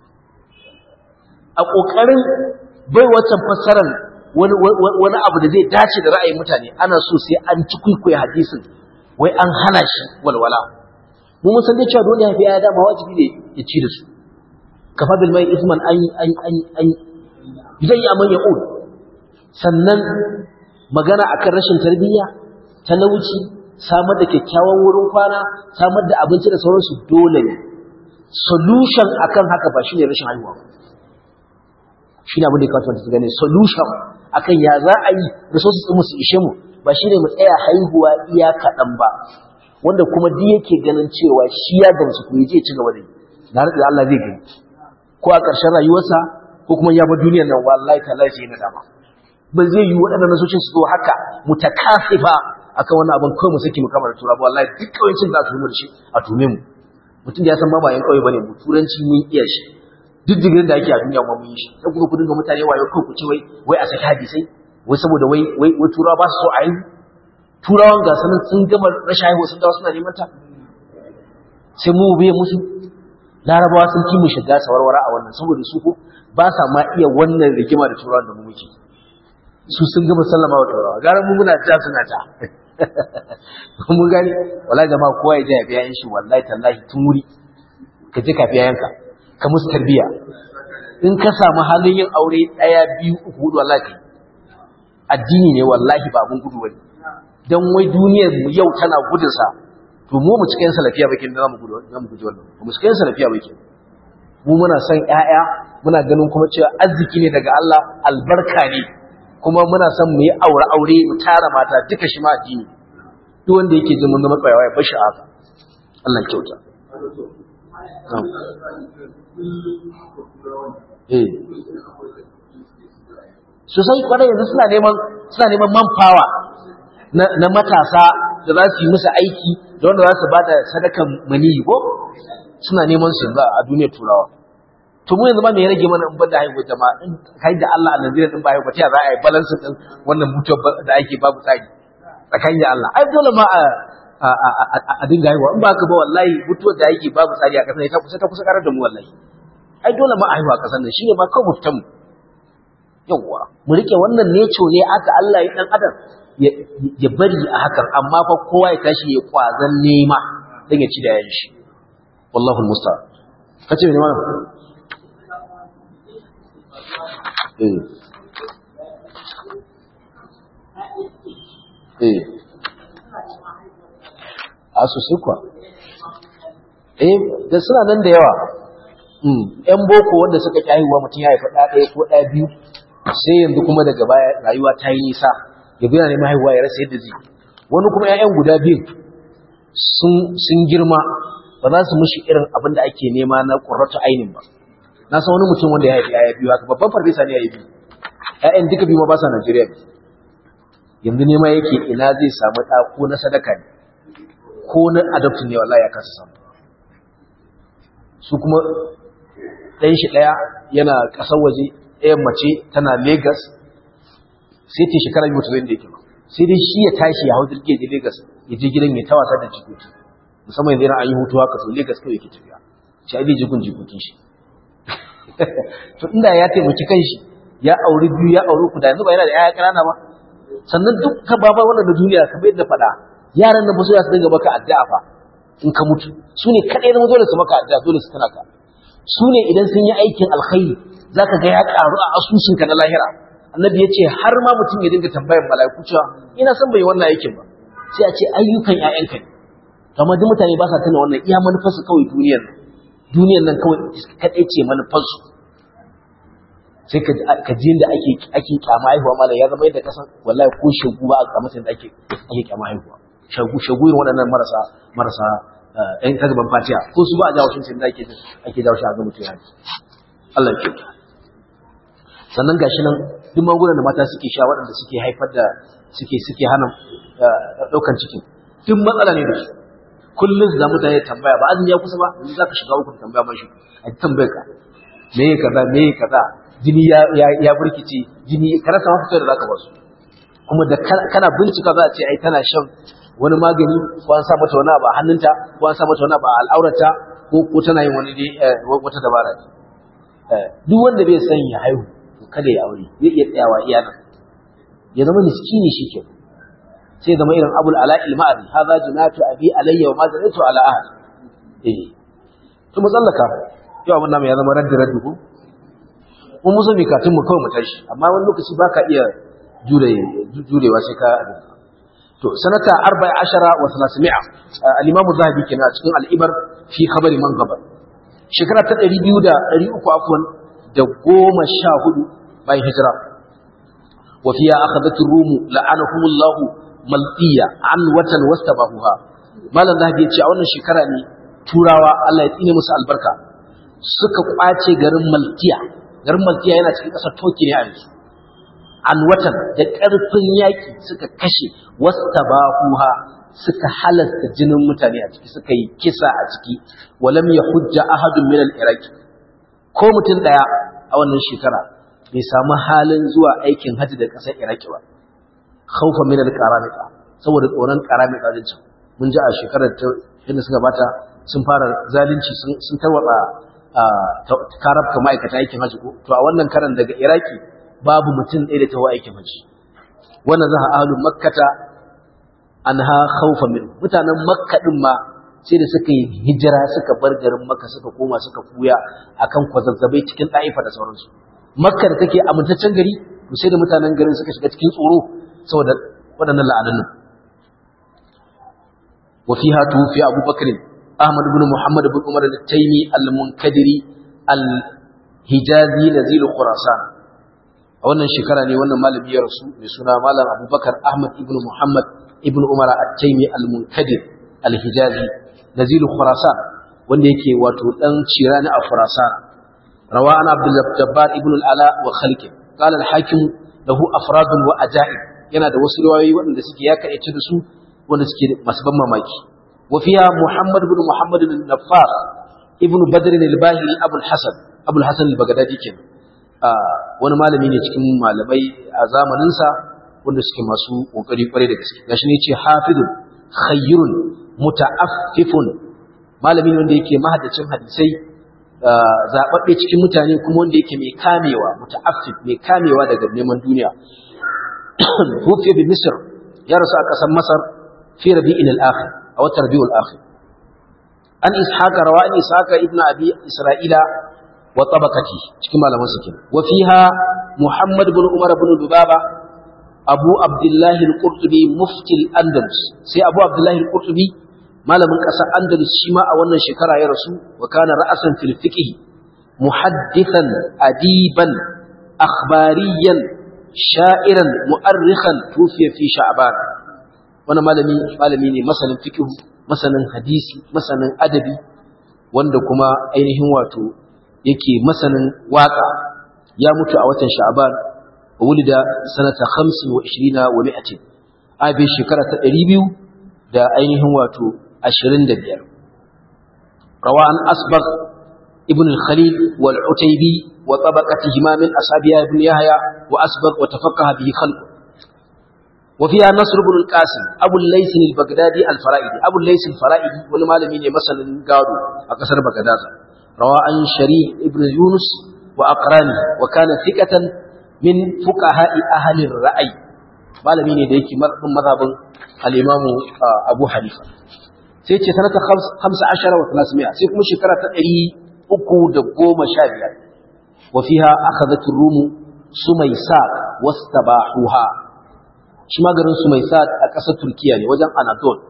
a ƙoƙarin bai wancan fassarar wani abu da zai dace da ra'ayin mutane ana so sai an ci kwaikwayo hadisin wai an hana shi walwala mu mun san dai cewa dole ya fi ya dama wajibi ne ya ci da su kafa bil mai isman an an an an zai ya man yaqul sannan magana akan rashin tarbiyya talauci samar da kyakkyawan wurin kwana samar da abinci da sauransu dole ne solution akan haka ba shine rashin haihuwa shine abin da ya kamata su gane solution akan ya za a yi resources din su ishe mu ba shine mu tsaya haihuwa iya kaɗan ba wanda kuma duk yake ganin cewa shi ya gamsu ko yaje ci gaba da yi na rantsa Allah zai gani ko a ƙarshen rayuwarsa ko kuma ya bar duniyar nan wallahi tallahi sai na dama ba zai yi waɗannan nasocin su zo haka mutakasifa akan wannan abin kawai mu saki mu kamar tura ba wallahi duk kawancin da aka yi da shi a tume mu mutum da ya san ba ba yan kauye bane mu turanci mun iya shi duk digirin da ake a duniya ma mun yi shi sai kuma ku dinga mutane wayo kai ku ce wai wai a saki hadisai wai saboda wai wai wai turawa ba su so a yi turawan ga sanin sun gama rashin haihuwa sun dawo suna neman ta sai mu biye musu larabawa sun ki mu shiga sawarwara a wannan saboda su ko ba sa ma iya wannan rigima da turawan da mu muke su sun gama sallama wa turawa gara mu muna ta suna ta mun gani wallahi jama'a kowa ya je ya biya shi wallahi tallahi tun wuri ka je ka biya yanka ka musu tarbiya in ka samu halin yin aure daya biyu uku hudu wallahi kai addini ne wallahi ba abun gudu bane dan wai duniyar mu yau tana gudun sa to mu mu cikin salafiya bakin da zamu gudu zamu gudu wannan mu cikin salafiya bakin mu muna son ƴaƴa muna ganin kuma cewa arziki ne daga Allah albarka ne kuma muna son mu yi aure aure mu tara mata duka shi ma addini duk wanda yake jin mun zama tsayawa ya bashi haka Allah kyauta eh sosai kwarai yanzu suna neman suna neman manpower na, na matasa da za su yi musu aiki da wanda za su ba da sadakan maniyi ko suna neman su yanzu a duniyar turawa to mu yanzu ba me ya rage mana in banda haihuwa jama'a in kai da Allah a Najeriya din ba haihuwa ta za a yi balance din wannan mutuwar da ake babu tsari tsakanin da Allah ai dole ma a a dinga haihuwa in ba ka ba wallahi mutuwar da ake babu tsari a kasar ta kusa ta kusa karar da mu wallahi ai dole ma a haihuwa a kasar nan shine ma kawai mutan mu yawwa mu rike wannan neco ne aka Allah ya dan adam ya bari a hakan amma fa kowa ya tashi ya kwazan nema dan ya ci da yayin shi wallahu almusta'an kace ne mana eh eh a sosai kuwa eh da suna nan da yawa yan boko wanda suka ƙi haihuwa mutum ya haifa ɗaya ɗaya ko ɗaya biyu sai yanzu kuma daga baya rayuwa ta yi nisa ya biya neman haihuwa ya rasa yadda zai wani kuma 'ya'yan guda biyu sun girma ba za su mushi irin abin da ake nema na ƙurratu ainin ba na san wani mutum wanda ya haifi 'ya'ya biyu haka babban farfesa ne ya yi biyu 'ya'yan duka biyu ma ba sa Najeriya biyu yanzu nema yake ina zai samu ɗa ko na sadaka ne ko na adoptin ne wallahi ya kasa samu su kuma ɗan shi ɗaya yana ƙasar waje ɗayan mace tana Legas sai ta shekara biyu ta zai da yake ba sai dai shi ya tashi ya hau jirgin je Legas ya je gidan ya tawasa da jikoki musamman yanzu yana an yi hutu haka to Legas kawai yake tafiya shi ai jikun jikokin shi to inda ya taimaki kanshi ya auri biyu ya auri ku da yanzu ba yana da ƴaƴa ƙanana ba sannan duk ka baba wannan da duniya kamar yadda faɗa yaran nan ba su ya su dinga maka addu'a fa in ka mutu su ne kaɗai na dole su maka addu'a dole su tana ka su ne idan sun yi aikin alkhairi za ka ga ya ƙaru a asusunka na lahira annabi ya ce har ma mutum ya dinga tambayar mala'iku cewa ina son bai wannan aikin ba sai a ce ayyukan ƴaƴanka ne amma duk mutane ba sa tuna wannan iya manufarsu kawai duniyar nan duniyar nan kawai kaɗai ce manufarsu sai ka ji da ake ake kyama haihuwa malam ya zama yadda kasan wallahi ko shagu ba a masa da ake ake kyama haihuwa shagu shagu irin waɗannan marasa marasa ɗan kagaban fatiya ko su ba a jawo shi da ake ake jawo shi a ga mutum ya Allah ya kyauta sannan gashi nan duk magungunan da mata suke sha waɗanda suke haifar da suke suke hana ɗaukan cikin duk matsala ne da su kullum su za mutane tambaya ba azumi ya kusa ba yanzu za ka shiga uku tambaya mashi a tambayar ka me ya kaza me ya kaza jini ya ya burkice jini ka rasa mafita da zaka basu kuma da kana bincika za a ce ai tana shan wani magani ko an sa mata wani abu a hannunta ko an sa mata wani abu a al'aurata ko ko tana yin wani dai wata dabara duk wanda bai san ya haihu to kada ya aure zai iya tsayawa iya nan ya zama miskini shike sai zama irin abul ala ilma'ari hadha junatu abi alayya wa ma zanatu ala ahad eh to musallaka yau abin namu ya zama raddi raddi ko mun muso mi katun mu kawai mu tashi amma wani lokaci baka iya jure jurewa sai ka to sanata 14 wa 300 al-imam zahabi kenan a cikin al-ibar fi khabari man gabar shekara ta 200 da 300 afwan da 14 bayan hijira wa fiya akhadatu rumu la'anahumullah malqiya an watan wastabahuha malam zahabi ya ce a wannan shekara ne turawa Allah ya tsine musu albarka suka kwace garin malkiya garin malkiya yana cikin ƙasar toki ne a yanzu an watan da ƙarfin yaƙi suka kashe wasta bahuha suka halasta jinin mutane a ciki suka yi kisa a ciki walam ya hujja ahadun min al-iraq ko mutum daya a wannan shekara bai samu halin zuwa aikin hajji da ƙasar iraki ba khawfa min al-qaramita saboda tsoron qaramita din can mun ji a shekarar ta inda suka bata sun fara zalunci sun tarwatsa karabka ma'aikata aikin hajji ko to a wannan karan daga iraki babu mutum ɗaya da ta aikin hajji wannan za a ahalu makkata an ha khaufa min mutanen makka din ma sai da suka yi hijira suka bar garin makka suka koma suka fuya akan kwazazzabai cikin ɗa'ifa da sauransu makka da take amintaccen gari to sai da mutanen garin suka shiga cikin tsoro saboda waɗannan la'anannu وفيها توفي أبو بكر أحمد بن محمد بن عمر التيمي المنكدري الهجازي نزيل خراسان wannan shekara ne wannan malami ya rasu mai suna malam abubakar ahmad ibn muhammad ibn umar at-taimi al-munkadir al-hijazi nazilu khurasan wanda yake wato dan cirani a khurasan rawa an abdul jabbar ibn al-ala wa khalqi qala al-hakim lahu afradun wa ajaib yana da wasu riwayoyi waɗanda suke ya kaice da su wanda suke masu ban mamaki وفيها محمد بن محمد النفاس ابن بدر الباهلي ابو الحسن ابو الحسن البغدادي kenan wani malami ne cikin malamai a zamanin sa wanda suke masu kokari kware da gaske gashi ne yace hafidun khayrun muta'affifun malami ne wanda yake mahaddacin hadisai zababbe cikin mutane kuma wanda yake mai kamewa muta'affif mai kamewa daga neman duniya wufi bi misr ya rasu a ƙasar masar fi rabi'in al-akhir أو التربيع الآخر أن إسحاق روى أن إسحاق ابن أبي إسرائيل وطبقته كما لم سكن وفيها محمد بن عمر بن لبابة أبو عبد الله القرطبي مفتي الأندلس سي أبو عبد الله القرطبي ما لم قصى أندلس شما أولا شكرا يا رسول وكان رأسا في الفقه محدثا أديبا أخباريا شائرا مؤرخا توفي في شعبان wani malami malami ne masanin fiqh masanin hadisi masanin adabi wanda kuma ainihin wato yake masanin waka ya mutu a watan sha'ban wulida sanata 25 wa 100 abi shekara ta 200 da ainihin wato 25 rawan asbagh ibn al-khalil wal utaybi wa tabaqatihima min ashabiya ibn yahya wa asbagh wa tafaqqaha bihi khalq وفيها نصر بن القاسم أبو الليث البغدادي الفرائدي أبو الليث الفرائدي ولمالمين مثلا قالوا أكثر بغداد روى عن شريح ابن يونس وأقرانه وكان ثقة من فقهاء أهل الرأي malami ne da yake marbin mazhabin al-Imam Abu Hanifa sai ce sanata 15 wa 300 sai kuma shekara ta 315 wa fiha akhadhat ar-rum sumaysa wastabahuha shi ma garin Sumaisat a ƙasar Turkiya ne wajen Anadol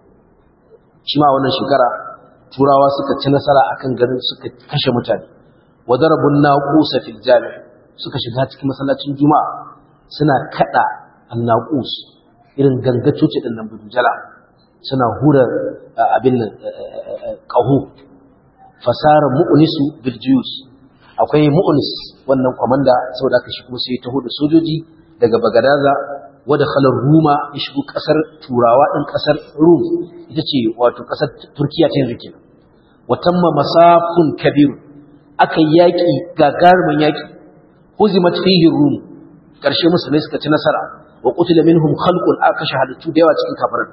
shi ma wannan shekara turawa suka ci nasara akan garin suka kashe mutane wa darabun naqusa fil jami suka shiga cikin masallacin juma'a suna kada annaqus irin gangacoci din nan bujala suna hura abin nan qahu fasara mu'nisu bil juyus akwai mu'nis wannan komanda saboda aka shi kuma sai taho da sojoji daga bagadaza wadda khalar ruma ya shigo kasar turawa ɗin kasar rum ita ce wato kasar turkiya ta yanzu kenan watamma masafun kabir aka yaƙi gagarumin yaƙi huzimat fihi rum karshe musulmai suka ci nasara wa qutila minhum khalqun akasha halittu da yawa cikin kafirin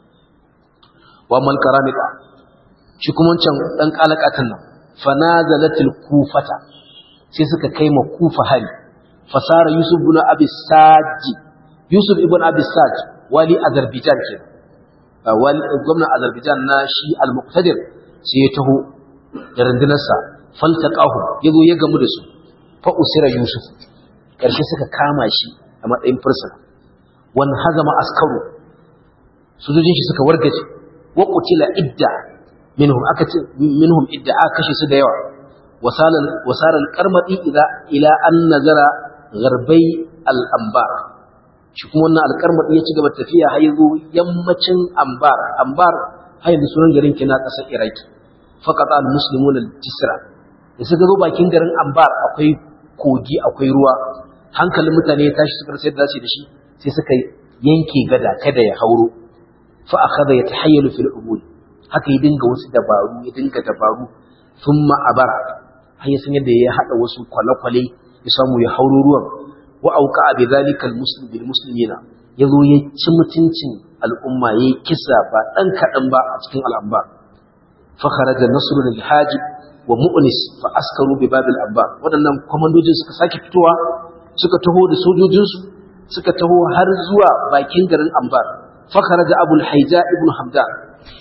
wa man karamika shi kuma wancan dan kalakatan nan fanazalatil kufata sai suka kai ma kufa hari fasara yusuf ibn abi saji yusuf ibn abi saji wali azerbaijan ke wali gwamnan azerbaijan na shi al-muqtadir sai ya taho da rundunarsa faltaqahu yazo ya gamu da su fa usira yusuf karshe suka kama shi a matsayin fursuna wan hazama askaru sojojin shi suka wargaje wa qutila idda minhum aka ce minhum idda aka kashe su da yawa wasala wasara al-qarmati ila ila an nazara gharbai al-anbar shi kuma wannan al-qarmati ya ci gaba tafiya har yazo yammacin anbar anbar har yanzu sunan garin kina kasar iraki faqata al-muslimun al-tisra da suka zo bakin garin anbar akwai kogi akwai ruwa hankalin mutane ya tashi suka sai da zasu da shi sai suka yanke gada kada ya hauro fa akhadha yatahayyalu fil ubud haka ya dinga wasu dabaru ya dinga dabaru thumma abara har ya san yadda ya hada wasu kwale-kwale ya samu ya hauro ruwan wa auqa bi dhalika al muslim bil muslimina yazo ya ci mutuncin al'umma yayi kisa ba dan kadan ba a cikin al'amba fa kharaja nasrul al hajib wa mu'nis fa askaru bi babil abbar wadannan komandojin suka sake fitowa suka taho da sojojinsu suka taho har zuwa bakin garin ambar fa kharaja abul haija ibn hamdan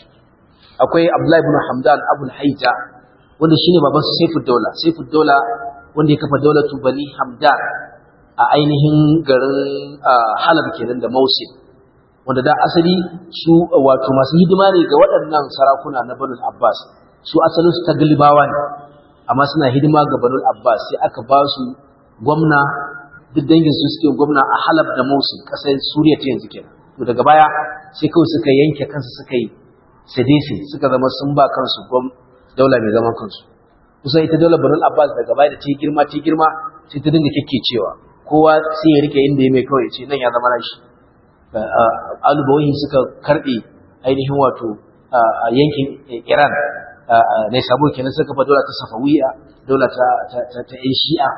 akwai abdullahi ibn hamdan abul haija wanda shine baban su saifud daula saifud daula wanda ya kafa daulatu bani hamdan a ainihin garin halab kenan da mausil wanda da asali su wato masu hidima ne ga waɗannan sarakuna na banul abbas su asalin su taglibawa ne amma suna hidima ga banul abbas sai aka ba su gwamna duk dangin su suke gwamna a halab da mausil ƙasar suriya ta yanzu kenan to daga baya sai kawai suka yanke kansu suka yi sedisi suka zama sun ba kansu gwam daula mai zaman kansu kusan ita daular banul abbas daga baya da ta yi girma ta yi girma sai ta dinga cewa kowa sai ya rike inda ya mai kawai ce nan ya zama nashi alubawahi suka karbe ainihin wato a yankin iran ne sabo kenan suka fa daula ta safawiya daula ta ta yan shi'a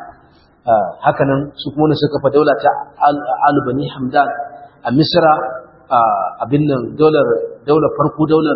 hakanan su kuma suka fa daula ta alubani hamdan a misra abin nan daular farko daular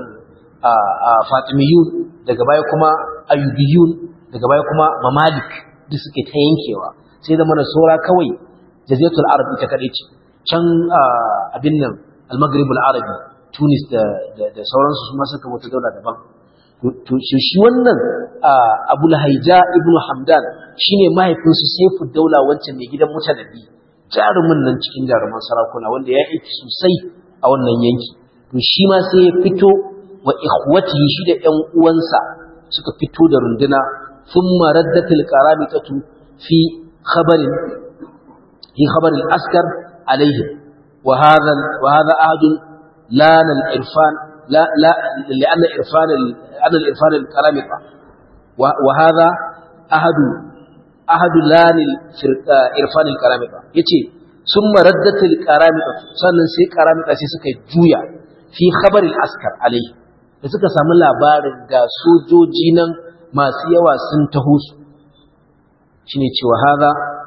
fatimiyun daga baya kuma ayyubiyun daga baya kuma mamalik duk suke ta yankewa sai da mana saura kawai jaziratul arab ita kadai ce can abin nan al-maghrib al-arabi tunis da da sauransu su ma suka wata daula daban to shi wannan abul haija ibnu hamdan shine mahaifinsu saifu daula wancan mai gidan mutanabi jarumin nan cikin jaruman sarakuna wanda ya aiki sosai a wannan yanki to shi ma sai ya fito wa ikhwatihi shi da ƴan uwansa suka fito da runduna thumma raddatil qaramitatu fi khabarin fi khabar al-askar alaihim wa hadha wa hadha ahad la al-irfan la la لأن الإرفان أن الإرفان القرامطة وهذا أحد أحد لان الإرفان القرامطة يتي ثم ردت القرامطة sannan sai qaramita sai suka juya fi khabar al-askar alaihi da suka samu labarin ga sojoji nan masu yawa sun taho su shine cewa hada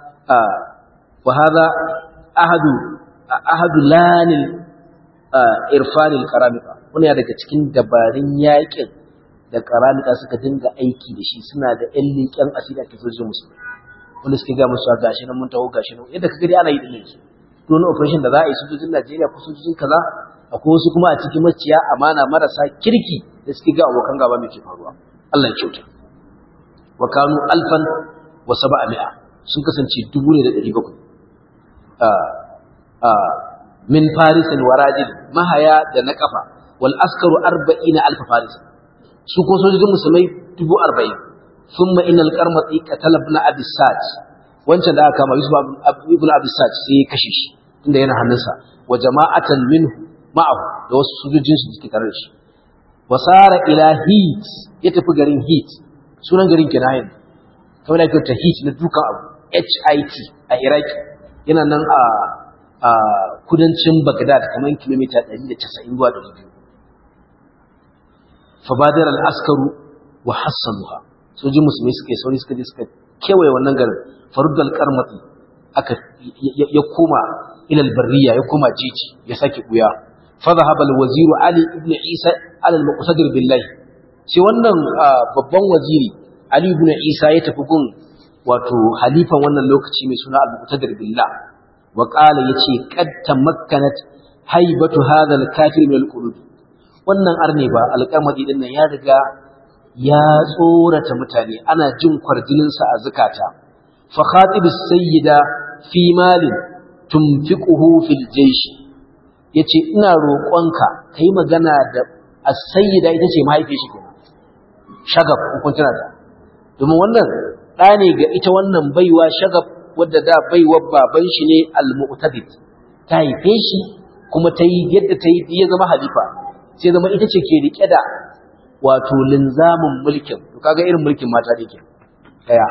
wa hada ahadu ahadu lanil irfanil karamika wani daga cikin dabarun yakin da karamika suka dinga aiki da shi suna da ƴan leƙen asiri a kisojin musulmi wanda suke ga musu gashi nan mun taho gashi nan yadda kaga dai ana yi dinne su to wani operation da za a yi sojojin Najeriya ko sojojin kaza akwai wasu kuma a cikin maciya amana marasa kirki da suke ga abokan gaba mai ke faruwa Allah ya kyauta wa kanu alfan wa sab'a sun kasance dubu ne da ɗari bakwai min farisin wa rajil mahaya da na kafa wal askaru arba'ina alfa faris su ko sojojin musulmai dubu arba'in thumma innal qarmati qatala ibn abi saj wancan da aka kama yusuf ibn abi saj sai ya kashe shi inda yana hannunsa wa jama'atan minhu ma'ahu da wasu sojojin su suke tare da shi wasara ila hit ya tafi garin hit sunan garin kenan kamar da ta hit na dukan abu hit a iraki yana nan a a kudancin Baghdad kamar kilomita 190 zuwa 200 fabadar al-askaru wa hassanuha sojin musulmi suka yi sauri suka je suka kewaye wannan garin faruddal qarmati aka ya koma ila albarriya ya koma jiji ya sake buya fa dhahaba alwazir ali ibn isa ala almuqtadir billahi sai wannan babban waziri ali ibn isa ya tafi gun wato halifan wannan lokaci mai suna al-muqtadir billah wa qala yace qad tamakkanat haibatu hadha al-kafir min al-qulub wannan arne ba alƙamadi din nan ya riga ya tsorata mutane ana jin kwarjinin sa a zakata fa khatib as-sayyida fi malin tunfiquhu fil jaysh yace ina roƙonka kai magana da as-sayyida ita ce mahaifiyar shi kenan shagab kun tana da domin wannan ɗa ne ga ita wannan baiwa shagab wadda da baiwar baban shi ne al-mu'tadid ta haife shi kuma ta yi yadda ta yi ya zama halifa sai zama ita ce ke rike da wato linzamin mulkin to kaga irin mulkin mata da ke daya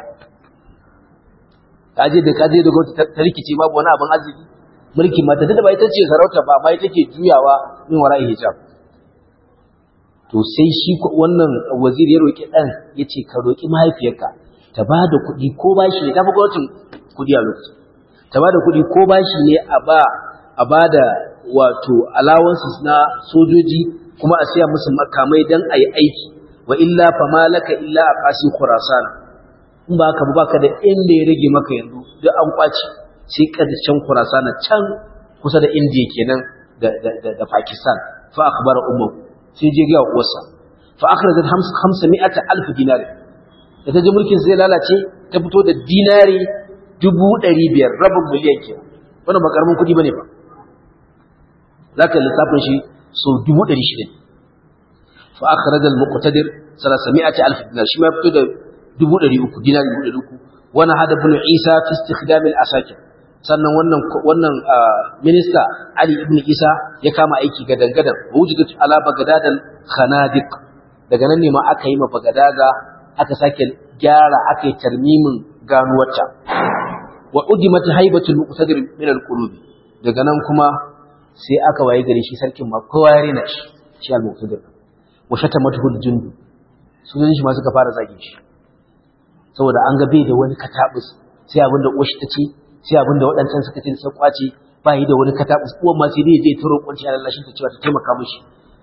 kaje da kaje da gwamnati ta rikice babu wani abin arziki mulkin mata duk da ba ita ce sarauta ba amma ita ke juyawa min wara'i hijab to sai shi wannan wazir ya roki dan yace ka roki mahaifiyarka ta ba da kuɗi ko bashi ne ta fi gwamnatin kuɗi a lokaci ta ba da kuɗi ko bashi ne a ba a ba da wato allowances na sojoji kuma a siya musu makamai don a yi aiki wa illa fa malaka illa a ƙasin khurasan in ba ka ba ka da inda ya rage maka yanzu duk an kwace sai ƙarshen khurasan can kusa da indiya kenan da pakistan fa akhbara ummu sai je ga uwarsa fa akhrajat 500 alf dinar da ta ji mulkin zai lalace ta fito da dinari dubu ɗari biyar rabin miliyan ke wannan ba ƙaramin kuɗi ba ne ba za ka lissafin shi so dubu ɗari shida fa aka rajar muƙutadir sarasa mi'ati alf dinar shi ma fito da dubu ɗari uku dinari dubu ɗari uku wani hada bin isa fi istikhdamil asakir sannan wannan wannan minista ali ibn isa ya kama aiki gadan gadan wujudat ala bagadadan khanadiq daga nan ne ma aka yi ma bagadaga aka sake gyara aka yi tarmimin ganuwarta wa udimat haibatul muqtadir min al-qulub daga nan kuma sai aka waye gare shi sarkin ma kowa ya rena shi shi al-muqtadir wa shatamatu al-jund sunan shi ma suka fara zage shi saboda an ga bai da wani katabus sai abinda uwar shi tace sai abinda waɗancan suka ce sai kwace ba yi da wani katabus uwan ma sai dai je ta roƙon shi Allah shi ta cewa ta taimaka mishi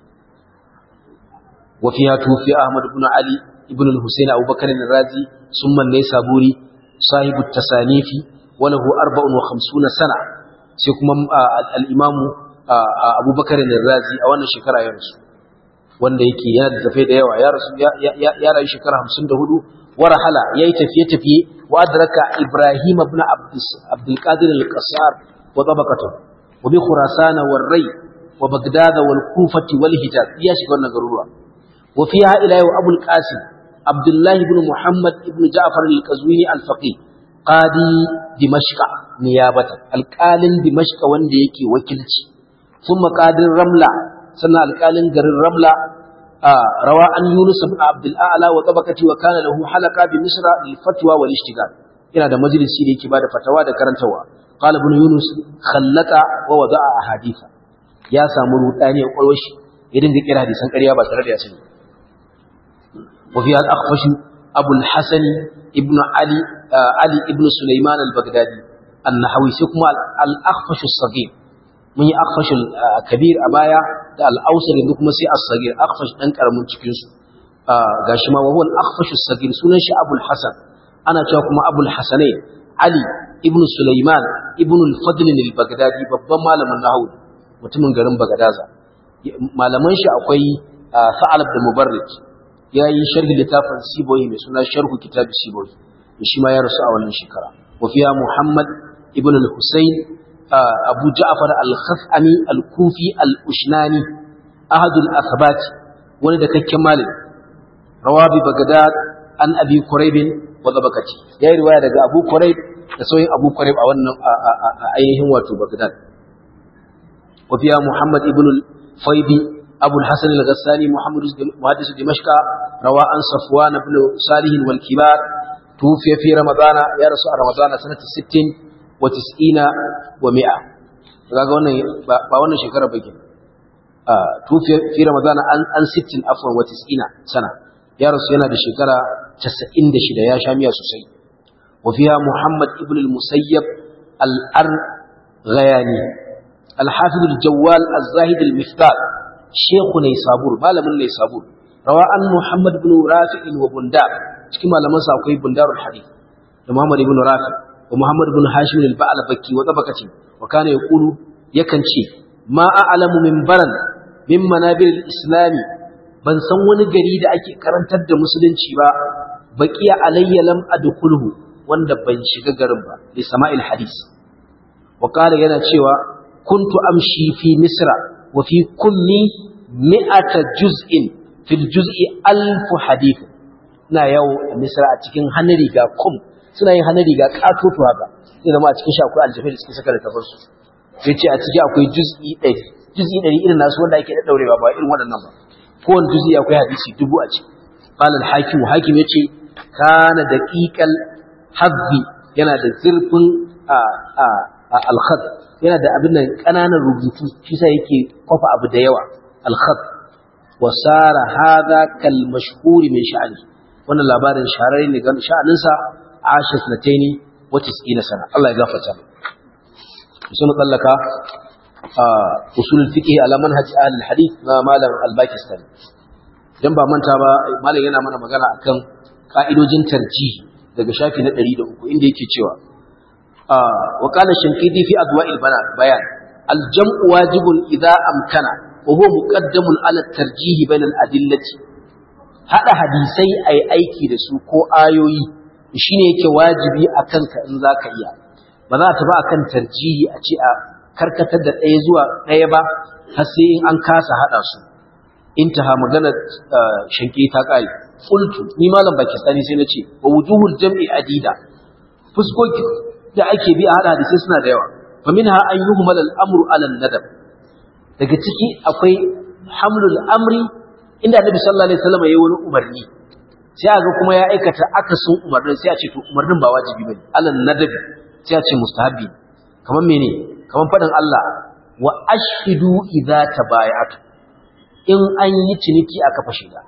wa fiha tufi Ahmad ibn Ali ابن الحسين أبو بكر الرازي ثم النيسابوري صاحب التصانيف وله أربع وخمسون سنة سيكون الإمام أبو بكر الرازي أولا شكرا يا رسول wanda yake yana da tafiye da yawa ya rasu ya rayu shekara hamsin da hudu wara hala ya yi tafiye-tafiye wa adraka ibrahim ibn abdul qadir al-qasar wa tabaqatu wa bi khurasan wal ray wa bagdad wal kufati wal hijaz ya shiga wannan garuruwa wa fiha ila yau abul qasim abdullah ibn muhammad ibn ja'far al-qazwini al-faqih qadi dimashq niyabatan alqalin dimashq wanda yake wakilci thumma qadir ramla sannan alqalin garin ramla rawa an yunus ibn abdul a'la wa tabaqati wa kana lahu halaqa bi misra lil fatwa wal ishtigal yana da majalisi da yake bada fatawa da karantawa qala ibn yunus khallata wa wada'a ahaditha ya samu rudani a kwalwashi ya dinga kira hadisan ƙarya ba tare da ya sani وفيها الأخفش أبو الحسن ابن علي آه علي ابن سليمان البغدادي النحوي سكما الأخفش الصغير من أخفش الكبير أبايا الأوسر يندكم سي الصغير أخفش أنكر من تكينس غاشما وهو الأخفش الصغير سننش أبو الحسن أنا تشاكم أبو الحسنين علي ابن سليمان ابن الفضل البغدادي babban malamin nahawu mutumin garin Bagadaza malaman shi akwai Sa'alab da Mubarrid ya yi sharhi littafin siboyi mai suna sharhu kitabi siboyi da shi ma ya rasu a wannan shekara wafiya muhammad ibn al-husayn abu ja'far al-khaf'ami al-kufi al-ushnani ahadul asabat wani da kakken malin rawabi bagdad an abi quraib wa zabakati ya yi riwaya daga abu quraib da sauyin abu quraib a wannan ainihin wato bagdad wafiya muhammad ibn al-faydi أبو الحسن الغساني محمد محدث دمشق روى عن صفوان بن صالح والكبار توفي في رمضان يا رسول رمضان سنة ست وتسعين ومئة kaga wannan ba wannan shekara ba kenan ah tufi fi ramadan an an 60 afwan wa 90 sana ya rasu yana da shekara 96 ya sha miya sosai وفيها محمد ابن المسيب الأرغياني الحافظ الجوال الزاهد المفتال شيخ نيسابور مالم نيسابور روى أن محمد بن رافع وبندار كما لما سأقول بندار الحديث محمد بن رافع ومحمد بن هاشم البعلبكي وطبقته وكان يقول يكنشي ما أعلم من برن من منابر الإسلام ban san wani gari da ake karantar da musulunci ba baqiya alayya lam adkhulhu wanda ban shiga garin ba li sama'il hadis wa qala yana cewa kuntu amshi fi misra wa fi kulli mi'ata juz'in fil juz'i alf hadith ina yawo a misra a cikin hannun riga kum suna yin hannun riga katoto haka sai zama a cikin shi akwai aljafai da suke saka da tafarsu sai ce a ciki akwai juz'i ɗari juz'i ɗari irin nasu wanda ake ɗaɗɗaurewa ba irin waɗannan ba kowane juz'i akwai hadisi dubu a ciki qala al-hakim hakim yace kana daqiqal hazzi yana da zurfin a a al-khat yana da abin nan kananan rubutu shi sai yake kwafa abu da yawa al-khat wa sara hadha kal mashhur min sha'ani wannan labarin shahararre ne ga sha'anin sa asha sanataini wa 90 sana Allah ya gafarta sun tsallaka usulul fiqh ala manhaj ahlul hadith na malam al-Pakistani dan ba manta ba malam yana mana magana akan ka'idojin tarjihi daga shafi na 103 inda yake cewa wa qala shankidi fi adwa'il bayan al-jam'u wajibun idha amkana wa huwa muqaddamun ala at-tarjih bayna al-adillati hada hadisai ai aiki da su ko ayoyi shine yake wajibi akan ka in zaka iya ba za ta ba akan tarjihi a ce a karkatar da ɗaya zuwa ɗaya ba har sai in an kasa haɗa su intaha magana shanke ta ƙare qultu ni malam pakistani sai na ce wa wujuhul jam'i adida fuskoki da ake bi a haɗa hadisai suna da yawa fa minha an yuhmal al-amru ala nadab daga ciki akwai hamlul amri inda annabi sallallahu alaihi wasallam yayi wani umarni sai a ga kuma ya aikata akasin umarnin sai a ce to umarnin ba wajibi bane ala nadabi sai a ce mustahabi kamar mene kamar faɗin Allah wa ashhidu idza tabaya'tu in an yi ciniki aka fashe da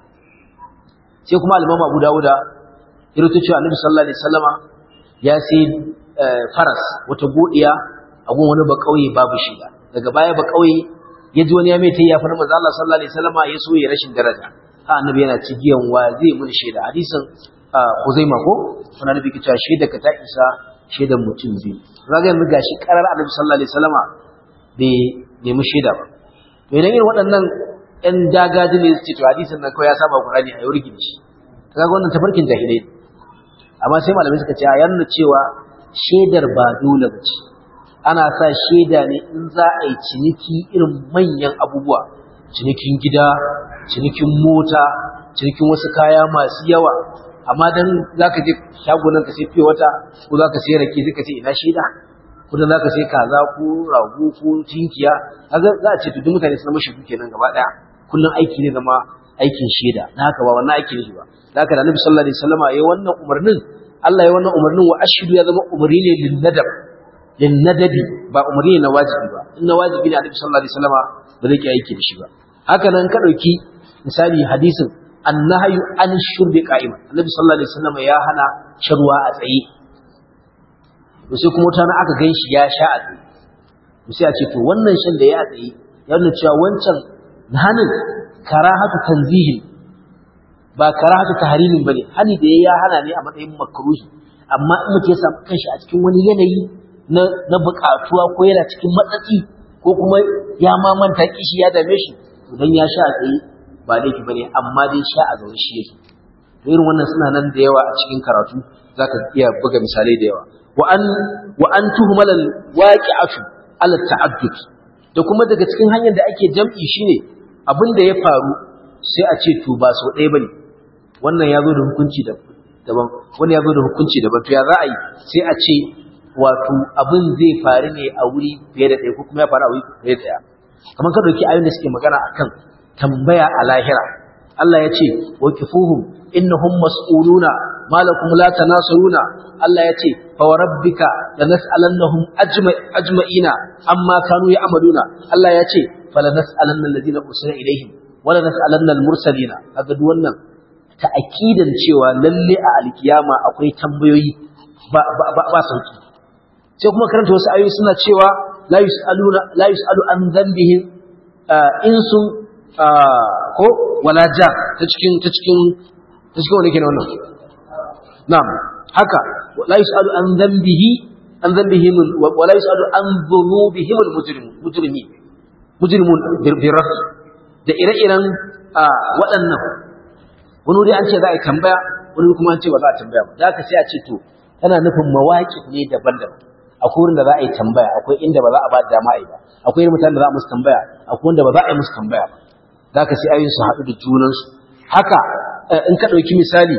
sai kuma al-Imam Abu Dawud ya rubuta cewa Annabi sallallahu alaihi wasallama ya sai faras wata godiya a gun wani ba kauye babu shiga daga baya ba kauye ya ji wani ya mai tayi ya fara manzo Allah sallallahu alaihi wasallama ya so ya rashin daraja ha Annabi yana cigiyan wa zai mun shaida hadisin Huzaima ko sunan Nabi kita shaida ka ta isa shaidan mutum biyu zaga yanzu gashi karar annabi sallallahu alaihi wasallama bai nemi shaida ba to idan irin waɗannan ƴan dagaji ne su ce to hadisin nan kawai ya saba Qur'ani a yau rigin shi kaga wannan tafarkin jahilai amma sai malamai suka ce ya nuna cewa shaidar ba dole ba ce ana sa shaida ne in za a yi ciniki irin manyan abubuwa cinikin gida cinikin mota cinikin wasu kaya masu yawa amma dan zaka je shagunan ka sai fiye wata ko zaka sai rake sai ka ce ina shaida ko dan zaka sai kaza ko rago ko tinkiya kaga za a ce to duk mutane sun mashi kenan gaba daya kullun aiki ne zama aikin shaida na haka ba wannan aiki ne ba da haka da Annabi sallallahu alaihi wasallama yayi wannan umarnin Allah ya wannan umarnin wa ashidu ya zama umarni ne lin nadab lin nadabi ba umarni ne na wajibi ba in na wajibi ne Annabi sallallahu alaihi wasallama ba zai ki aiki da shi ba haka nan ka dauki misali hadisin annahyu an shurbi qa'ima annabi sallallahu alaihi wasallam ya hana sharwa a tsaye to sai kuma tana aka ganshi ya sha a tsaye to sai a ce to wannan shan da ya a tsaye ya nuna cewa wancan hanin karahatu tanzihin ba karahatu tahrimin bane hani da ya hana ne a matsayin makruhi amma in mutum ya samu kanshi a cikin wani yanayi na na buƙatuwa ko yana cikin matsatsi ko kuma ya ma manta kishi ya dame shi to dan ya sha a tsaye ba laifi bane amma dai sha a zaune shi yake to irin wannan suna nan da yawa a cikin karatu zaka iya buga misalai da yawa wa an wa an tuhmal al waqi'atu ala ta'addud da kuma daga cikin hanyar da ake jam'i shine abin da ya faru sai a ce to ba so ɗaya bane wannan ya zo da hukunci daban wani ya zo da hukunci daban to ya za a yi sai a ce wato abin zai faru ne a wuri fiye da ɗaya ko kuma ya faru a wuri fiye da ɗaya kamar ka ɗauki ayoyin da suke magana akan tambaya a lahira Allah ya ce wa kifuhum innahum mas'uluna malakum la tanasaruna Allah ya ce fa rabbika lanas'alannahum ajma'ina amma kanu ya'maluna Allah ya ce fala nas'alanna alladhina ursila ilaihim wala nas'alanna al-mursalina kaga duk wannan ta'akidan cewa lalle a alkiyama akwai tambayoyi ba ba ba sauki sai kuma karanta wasu ayoyi suna cewa la yusaluna la yusalu an dhanbihim insun ko wala ja ta cikin ta cikin ta cikin wani kenan wannan na'am haka la yusalu an dhanbihi an dhanbihim wala yusalu an dhunubihim almujrim mujrimi mujrimun bi rafi da ire-iren waɗannan wani wuri an ce za a yi tambaya wani kuma an ce ba za a tambaya ba da haka sai a ce to tana nufin mawaƙi ne daban-daban akwai wurin da za a yi tambaya akwai inda ba za a ba da dama a yi ba akwai irin mutanen da za a musu tambaya akwai wanda ba za a yi musu tambaya ba za ka sai ayoyin su haɗu da junansu haka in ka ɗauki misali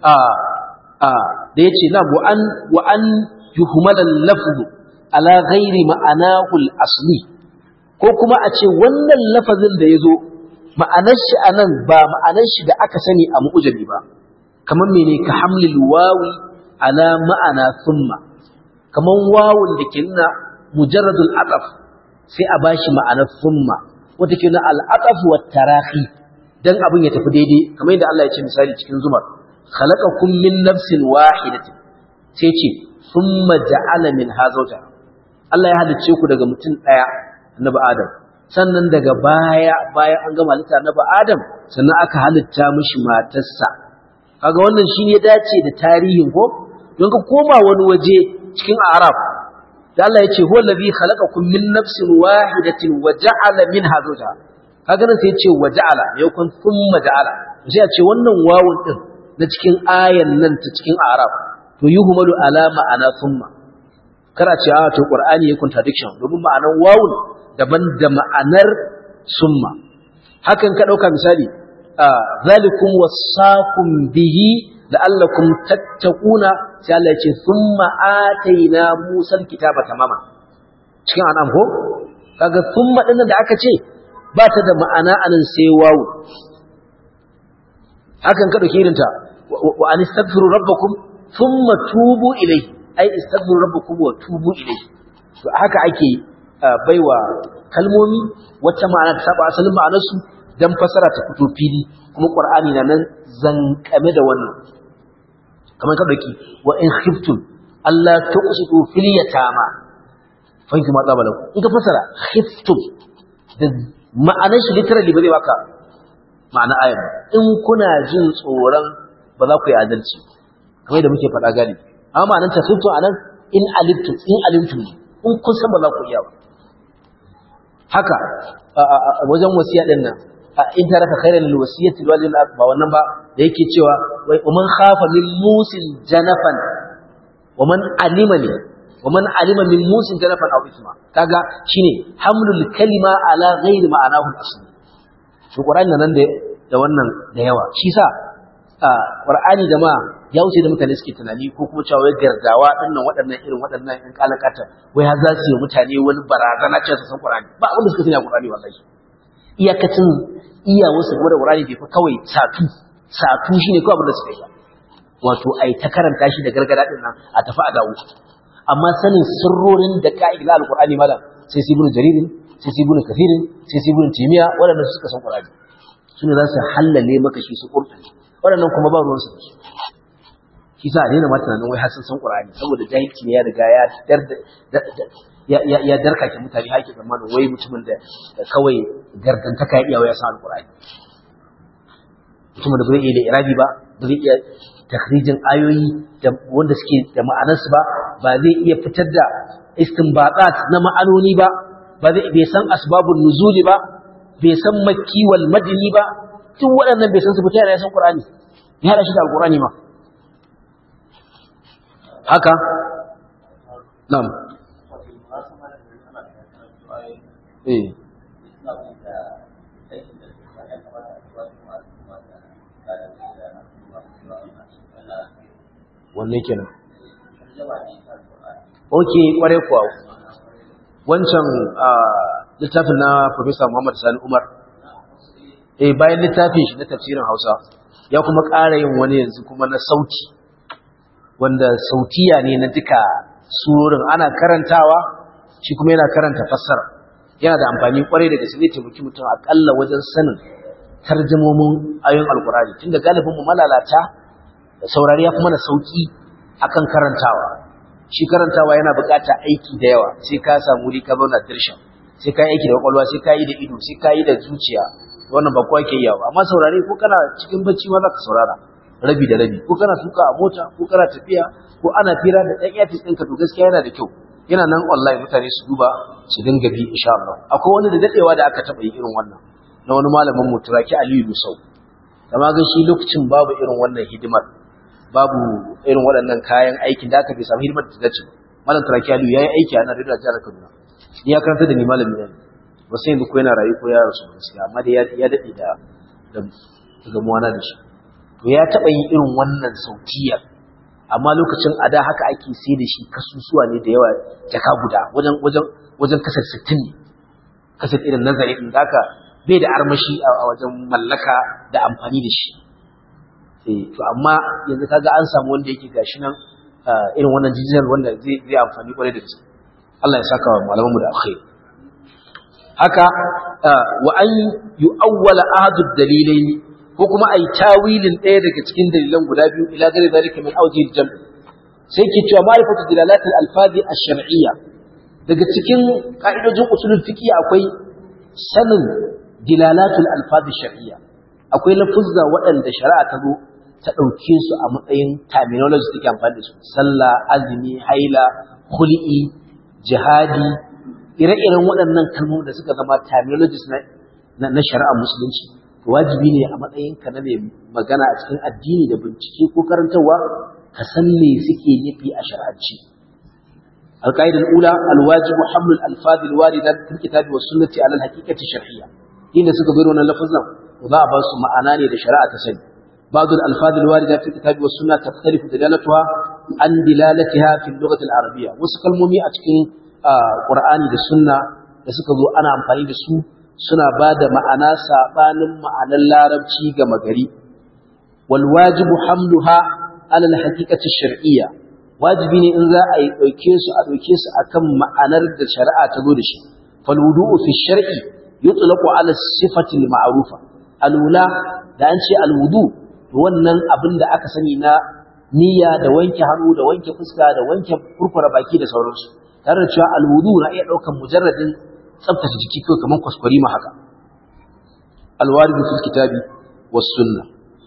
da ya ce na wa an yuhumalan lafzu ala ghairi ma'anahul asli ko kuma a ce wannan lafazin da ya zo ma'anar shi a nan ba ma'anar shi da aka sani a mu'ujabi ba kamar mene ka hamlil wawi ala ma'ana summa kamar wawun da ke nuna mujarradul aqaf sai a bashi ma'anar summa wata ke nuna al'aqaf wa tarahi dan abin ya tafi daidai kamar yadda Allah ya ce misali cikin zumar khalaqakum min nafsin wahidatin sai ce summa ja'ala min hazauta Allah ya halicce ku daga mutum daya annabi Adam sannan daga baya bayan an gama halitta annabi Adam sannan aka halitta mishi matarsa kaga wannan shi ya dace da tarihin ko don ka koma wani waje cikin Arab da Allah ya ce huwa allazi khalaqakum min nafsin wahidatin wa ja'ala minha zawjaha kaga nan sai ya ce wa ja'ala ya kun thumma ja'ala sai ya ce wannan wawun din na cikin ayan nan ta cikin Arab to yuhmalu ala ma'ana thumma kara ce a to Qur'ani ya contradiction domin ma'anar wawun daban da ma'anar summa hakan ka dauka misali zalikum wasaqum bihi la'allakum tattaquna sai Allah ya ce thumma ataina Musa alkitaba tamama cikin an'am ko kaga thumma din da aka ce ba ta da ma'ana anan sai wawu hakan ka dauki irinta wa an istaghfiru rabbakum thumma tubu ilayhi ai istaghfiru rabbakum wa tubu ilayhi to haka ake baiwa kalmomi wata ma'ana ta saba asalin ma'anarsu dan fasara ta fito fili kuma qur'ani na nan zankame da wannan kamar ka dauki wa in khiftum alla tuqsitu fil yatama fa kuma tsaba lakum in ka fasara khiftum da ma'anar shi literally ba zai baka ma'ana ayar in kuna jin tsoron ba za ku yi adalci kamar da muke faɗa gani amma ma'anar ta khiftum anan in alimtum in alimtum in kun san ba za ku iya ba haka wajen wasiya din nan in taraka khairan lil wasiyati lil walidin ba wannan ba da yake cewa wai man khafa min musil janafan wa man alima ne wa man alima min musil janafan aw isma kaga shine hamlul kalima ala ghairi ma'anahu al-asli to qur'ani nan da da wannan da yawa shi sa qur'ani jama'a ya wuce da mutane suke tunani ko kuma cewa wai gargawa dinnan waɗannan irin waɗannan in kalakata wai har za su yi mutane wani barazana cewa su san qur'ani ba abin da suka sani a qur'ani wallahi iyakacin iya wasu game da Qur'ani bai fa kawai satu satu shine kawai abin da suka yi wato ai ta karanta shi da gargada din nan a tafi a dawo amma sanin sirrorin da ka'idar al-Qur'ani malam sai sibunu jaririn sai sibunu kafirin sai sibunu timiya waɗannan suka san Qur'ani sune za su hallale maka shi su qur'ani waɗannan kuma ba ruwan su da su shi sa daina ma tunanin wai har sun san Qur'ani saboda jahilci ne ya riga ya ya ya darkake mutane haƙi zamanin wai mutumin da kawai gardantaka ya iya ya san alƙur'ani mutumin da bai iya da irabi ba ba zai iya takhrijin ayoyi wanda suke da ma'anarsu ba ba zai iya fitar da istinbatat na ma'anoni ba ba zai bai san asbabun nuzuli ba bai san makki wal madini ba duk waɗannan bai san su fita yana san qur'ani ya hada shi da alqur'ani ma haka na'am eh wanne kenan oke kware kuwa wancan littafin na Professor Muhammad Sani Umar eh bayan littafin shi na tafsirin Hausa ya kuma ƙara yin wani yanzu kuma na sauti wanda sautiya ne na duka surorin ana karantawa shi kuma yana karanta fassara yana da amfani kwarai da gaske zai taimaki mutum akalla wajen sanin tarjumomin ayoyin alkurani tunda galibin mu malalata saurari ya kuma na sauki akan karantawa shi karantawa yana buƙatar aiki da yawa sai ka samu wuri ka zauna dirshan sai ka yi aiki da kwakwalwa sai ka yi da ido sai ka yi da zuciya wannan ba kowa ke yawa amma saurare ko kana cikin bacci ma za ka saurara rabi da rabi ko kana tuka a mota ko kana tafiya ko ana fira da ɗan yatis ɗinka to gaskiya yana da kyau yana nan online mutane su duba su dinga bi insha Allah akwai wani da dadewa da aka taɓa yi irin wannan na wani malamin mu turaki Aliyu Musau amma ga shi lokacin babu irin wannan hidimar babu irin waɗannan kayan aikin da aka bai samu hidimar da dace malam turaki Aliyu yayi aiki a nan da jihar Kaduna ni ya karanta da ni malami ne ba sai yanzu ko yana rayu ko ya rasu gaskiya amma dai ya dade da da gamuwa na da shi to ya taɓa yin irin wannan sautiyar amma lokacin a da haka ake sai da shi kasusuwa ne da yawa jaka guda wajen wajen wajen kasar 60 ne kasar irin nazari din haka bai da armashi a wajen mallaka da amfani da shi eh to amma yanzu kaga an samu wanda yake gashi nan irin wannan digital wanda zai zai amfani kwarai da gaske Allah ya saka wa malaman mu da alkhairi haka wa an yu'awwala ahadu dalilaini ko kuma ai tawilin ɗaya daga cikin dalilan guda biyu ila gari zalika min awjihil jam' sai ke cewa ma'rifatu dilalatil alfazi ash-shar'iyya daga cikin ka'idojin usulul fiqh akwai sanin dilalatul alfazi shar'iyya akwai lafuzza waɗanda shari'a ta zo ta ɗauke su a matsayin terminology take amfani da su sallah azumi haila khul'i jihadi ire-iren waɗannan kalmomi da suka zama terminologies na na shari'ar musulunci wajibi ne a matsayin ka na mai magana a cikin addini da bincike ko karantarwa ka san me suke nufi a shar'anci القاعدة الأولى الواجب حمل الألفاظ الواردة في الكتاب والسنة على الحقيقة الشرعية إن سكبرون اللفظنا وضع بس معناني لشراءة سن بعض الألفاظ الواردة في الكتاب والسنة تختلف دلالتها عن دلالتها في اللغة العربية وسكالمومي أتكين آه قرآني للسنة لسكبروا أنا أمفاني لسو سنة بعد معنا سابان معنا اللاربشي كمغري والواجب حملها على الحقيقة الشرعية wajibi ne in za a yi ɗauke su a ɗauke su akan ma'anar da shari'a ta zo da shi falwudu'u fi shar'i yutlaqu ala sifati al-ma'rufa alula da an ce alwudu to wannan abin da aka sani na niyya da wanke hannu da wanke fuska da wanke kurkura baki da sauransu tare da cewa alwudu na iya ɗaukan mujarradin tsaftace jiki ko kamar kwaskwari ma haka alwaridu fil kitabi was sunna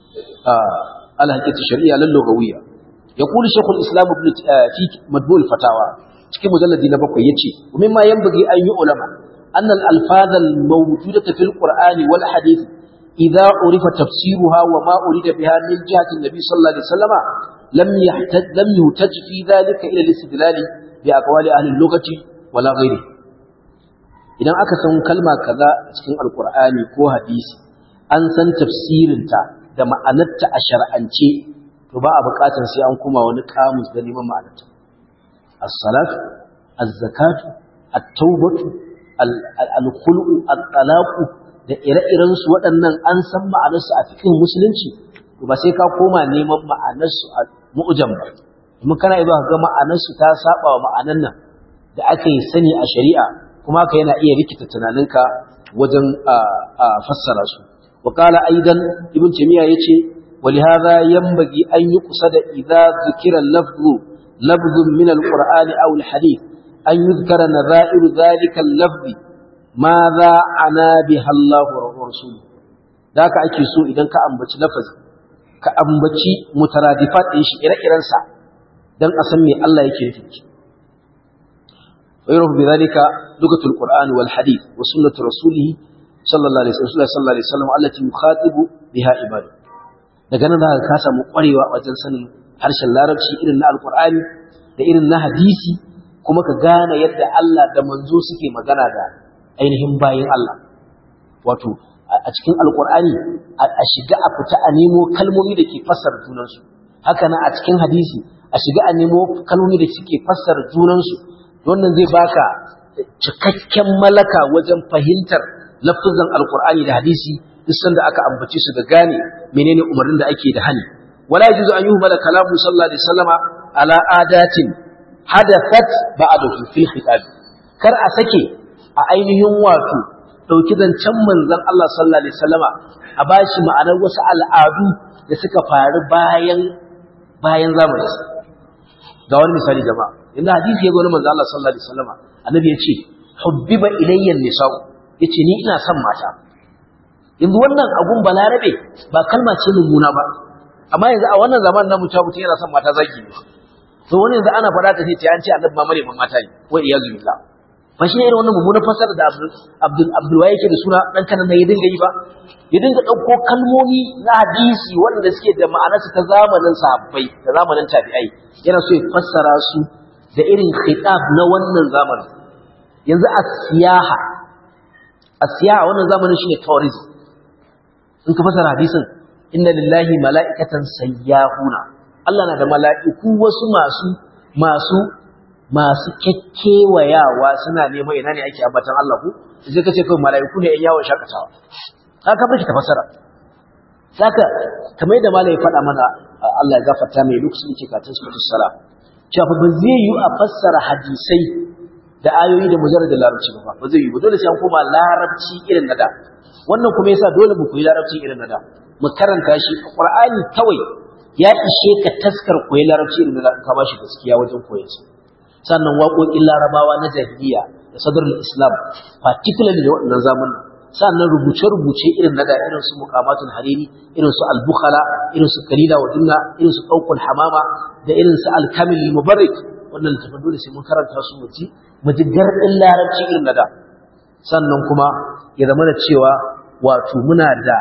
al-haqiqatu shar'iyya lal-lughawiyya يقول شيخ الإسلام ابن في مدبول الفتاوى cikin mujalladi na bakwai yace mimma yanbaghi an yi ulama anna al-alfaz al-mawjudata fil qur'ani wal hadith idha urifa tafsiruha wa ma urida biha min jihati an-nabi sallallahu alaihi wasallam lam yahtaj lam yutaj fi dhalika ila al-istidlal bi aqwali ahli al-lughati wala ghairi idan aka san kalma kaza cikin al-qur'ani ko hadisi an san tafsirinta da ma'anarta a shar'ance to ba a buƙatar sai an kuma wani kamus da neman ma'anarta as-salatu az-zakatu at-taubatu al-khul'u at-talaqu da ire-iren su waɗannan an san ma'anar su a cikin musulunci to ba sai ka koma neman ma'anar su a mu'jam ba kuma kana iya ga ma'anar su ta saba wa ma'anan nan da aka yi sani a shari'a kuma ka yana iya rikita tunaninka wajen fassara su wa qala aidan ibn taymiya yace ولهذا ينبغي أن يقصد إذا ذكر اللفظ لفظ من القرآن أو الحديث أن يذكر نظائر ذلك اللفظ ماذا عنا بها الله ورسوله ذاك أكي سوء إذا كأنبت لفظ كأنبت مترادفات إيش إرى إرنسا دان أسمي الله يكيفك ويرف بذلك لغة القرآن والحديث وسنة رسوله صلى الله عليه وسلم صلى الله عليه وسلم التي يخاطب بها عباده daga nan za ka samu ƙwarewa wajen sanin harshen larabci irin na alkur'ani da irin na hadisi kuma ka gane yadda Allah da manzo suke magana da ainihin bayin Allah wato a cikin alkur'ani a shiga a fita a nemo kalmomi da ke fassara junansu haka nan a cikin hadisi a shiga a nemo kalmomi da suke fassara junansu wannan zai baka cikakken malaka wajen fahimtar lafazan alkur'ani da hadisi duk sanda aka ambace su da gane menene umarnin da ake da hani wala yajuzu an yuhmala kalamu sallallahu alaihi wasallama ala adatin hadathat ba'dahu fil khitab kar a sake a ainihin wato dauki zancen manzon Allah sallallahu alaihi wasallama a bashi ma'anar wasu al'adu da suka faru bayan bayan zamanin ga wani misali jama'a inda hadisi ya gani manzo Allah sallallahu alaihi wasallam annabi ya ce hubbiba ilayya nisa'u yace ni ina son mata yanzu wannan abun balarabe ba kalma ce mummuna ba amma yanzu a wannan zamanin namu ta mutum yana son mata zaki ne to wani yanzu ana faɗa ta ce an ce annabi ma mare mata ne wa iyazu billah ba shi ne irin wannan mummunan fasara da Abdul Abdul Waye yake da suna dan kanan ya dinga yi ba ya dinga ɗauko kalmomi na hadisi waɗanda suke da ma'anarsu ta zamanin sahabbai da zamanin tabi'ai yana so ya fassara su da irin khitab na wannan zamanin yanzu a siyaha a siyaha wannan zamanin shine tourism in ka fassara hadisin inna lillahi mala'ikatan sayyahuna Allah na da mala'iku wasu masu masu masu kekkewayawa suna neman ina ne ake ambatan Allah ku sai ka ce kawai mala'iku ne 'yan yawon shakatawa haka bai ta fasara saka kamar yadda malai ya faɗa mana Allah ya gafarta mai lokacin yake katin suratul salam cewa ba zai yi a fassara hadisai da ayoyi da mujarrad da larabci ba ba zai yi ba dole sai an koma larabci irin na da wannan kuma yasa dole mu koyi larabci irin na da mu karanta shi Qur'ani kawai ya ishe ka taskar koyi larabci irin na da ka bashi gaskiya wajen koyon sa sannan waƙoƙin larabawa na jahiliya da sadrul islam particularly da waɗannan zamanin sannan rubuce-rubuce irin na da irin su muqamatul hariri irin su al-bukhala irin su kalila wa dunna irin su ɗaukul hamama da irin su al-kamil mubarrik wannan littafin dole sai mun karanta su mu ji mu ji gardin larabci irin na da sannan kuma ya zama da cewa wato muna da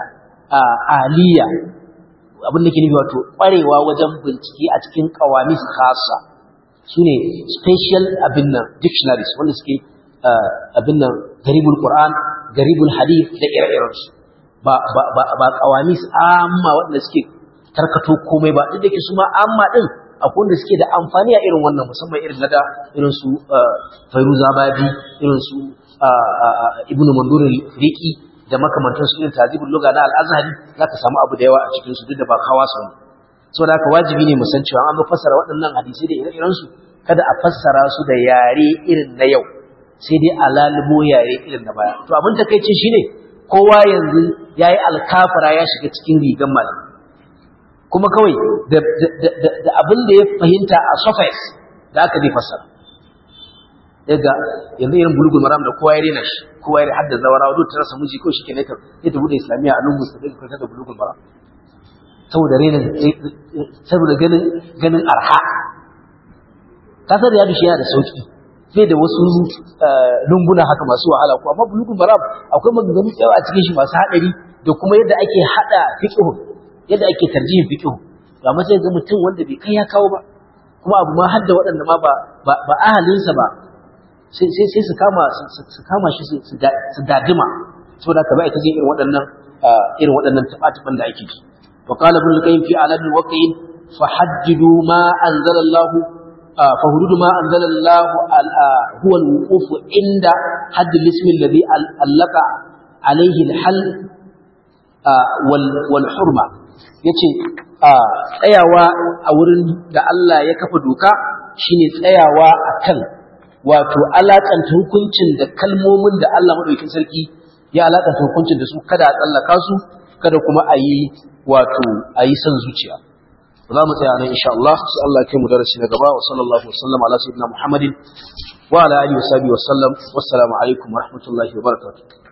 aliya abin da ke nufi wato ƙwarewa wajen bincike a cikin qawamis khassa sune special abin nan dictionaries wanda suke abin nan garibul qur'an garibul hadith da ire-irensu ba ba ba ba qawamis amma wanda suke tarkato komai ba duk da ke su ma amma din akwai wanda suke da amfani a irin wannan musamman irin nada irin su Fairuzabadi irin su Ibn Mandur al-Riqi da makamantan su irin Tazibul Lugha na Al-Azhari zaka samu abu da yawa a cikin su duk da ba kawasu ne saboda haka wajibi ne mu san cewa an fassara waɗannan hadisi da ire-iren su kada a fassara su da yare irin na yau sai dai a lalubo yare irin na baya to abin takeici shine kowa yanzu yayi alkafara ya shiga cikin rigan malam kuma kawai da da abin da ya fahimta a surface da aka zai fassara daga yanzu irin bulugul maram da kowa ya rena shi kowa ya hadda zawarawa duk ta rasa miji ko shike ne ta sai ta bude islamiyya a lungu sai ta kwanta da bulugul maram saboda rena saboda ganin ganin arha kasar ya dushi yana da sauki sai da wasu lunguna haka masu wahala ko amma bulugul maram akwai maganganu tsayawa a cikin shi masu hadari da kuma yadda ake hada fiqh yadda ake tarjihin fiqh to amma sai ga mutum wanda bai kai ya kawo ba kuma abu ma hadda waɗanda ma ba ba ahalinsa ba sai sai su kama su kama shi su dadima saboda ka bai ta jin irin waɗannan irin waɗannan tabatuban da ake ji wa qala ibn al-qayyim fi alad al-waqi'in fahaddidu ma anzala Allah فهدود ما أنزل الله هو الوقوف عند حد الاسم الذي علق عليه الحل والحرمة yace tsayawa a wurin da Allah ya kafa doka shine tsayawa akan wato alakanta hukuncin da kalmomin da Allah madaukakin sarki ya alakanta hukuncin da su kada a tsallaka su kada kuma a yi wato a yi son zuciya za mu tsaya nan insha Allah sai Allah ya kai mu darasi na gaba wa sallallahu wasallam ala sayyidina Muhammadin wa ala alihi wa sahbihi wa sallam wassalamu alaikum wa rahmatullahi wa barakatuh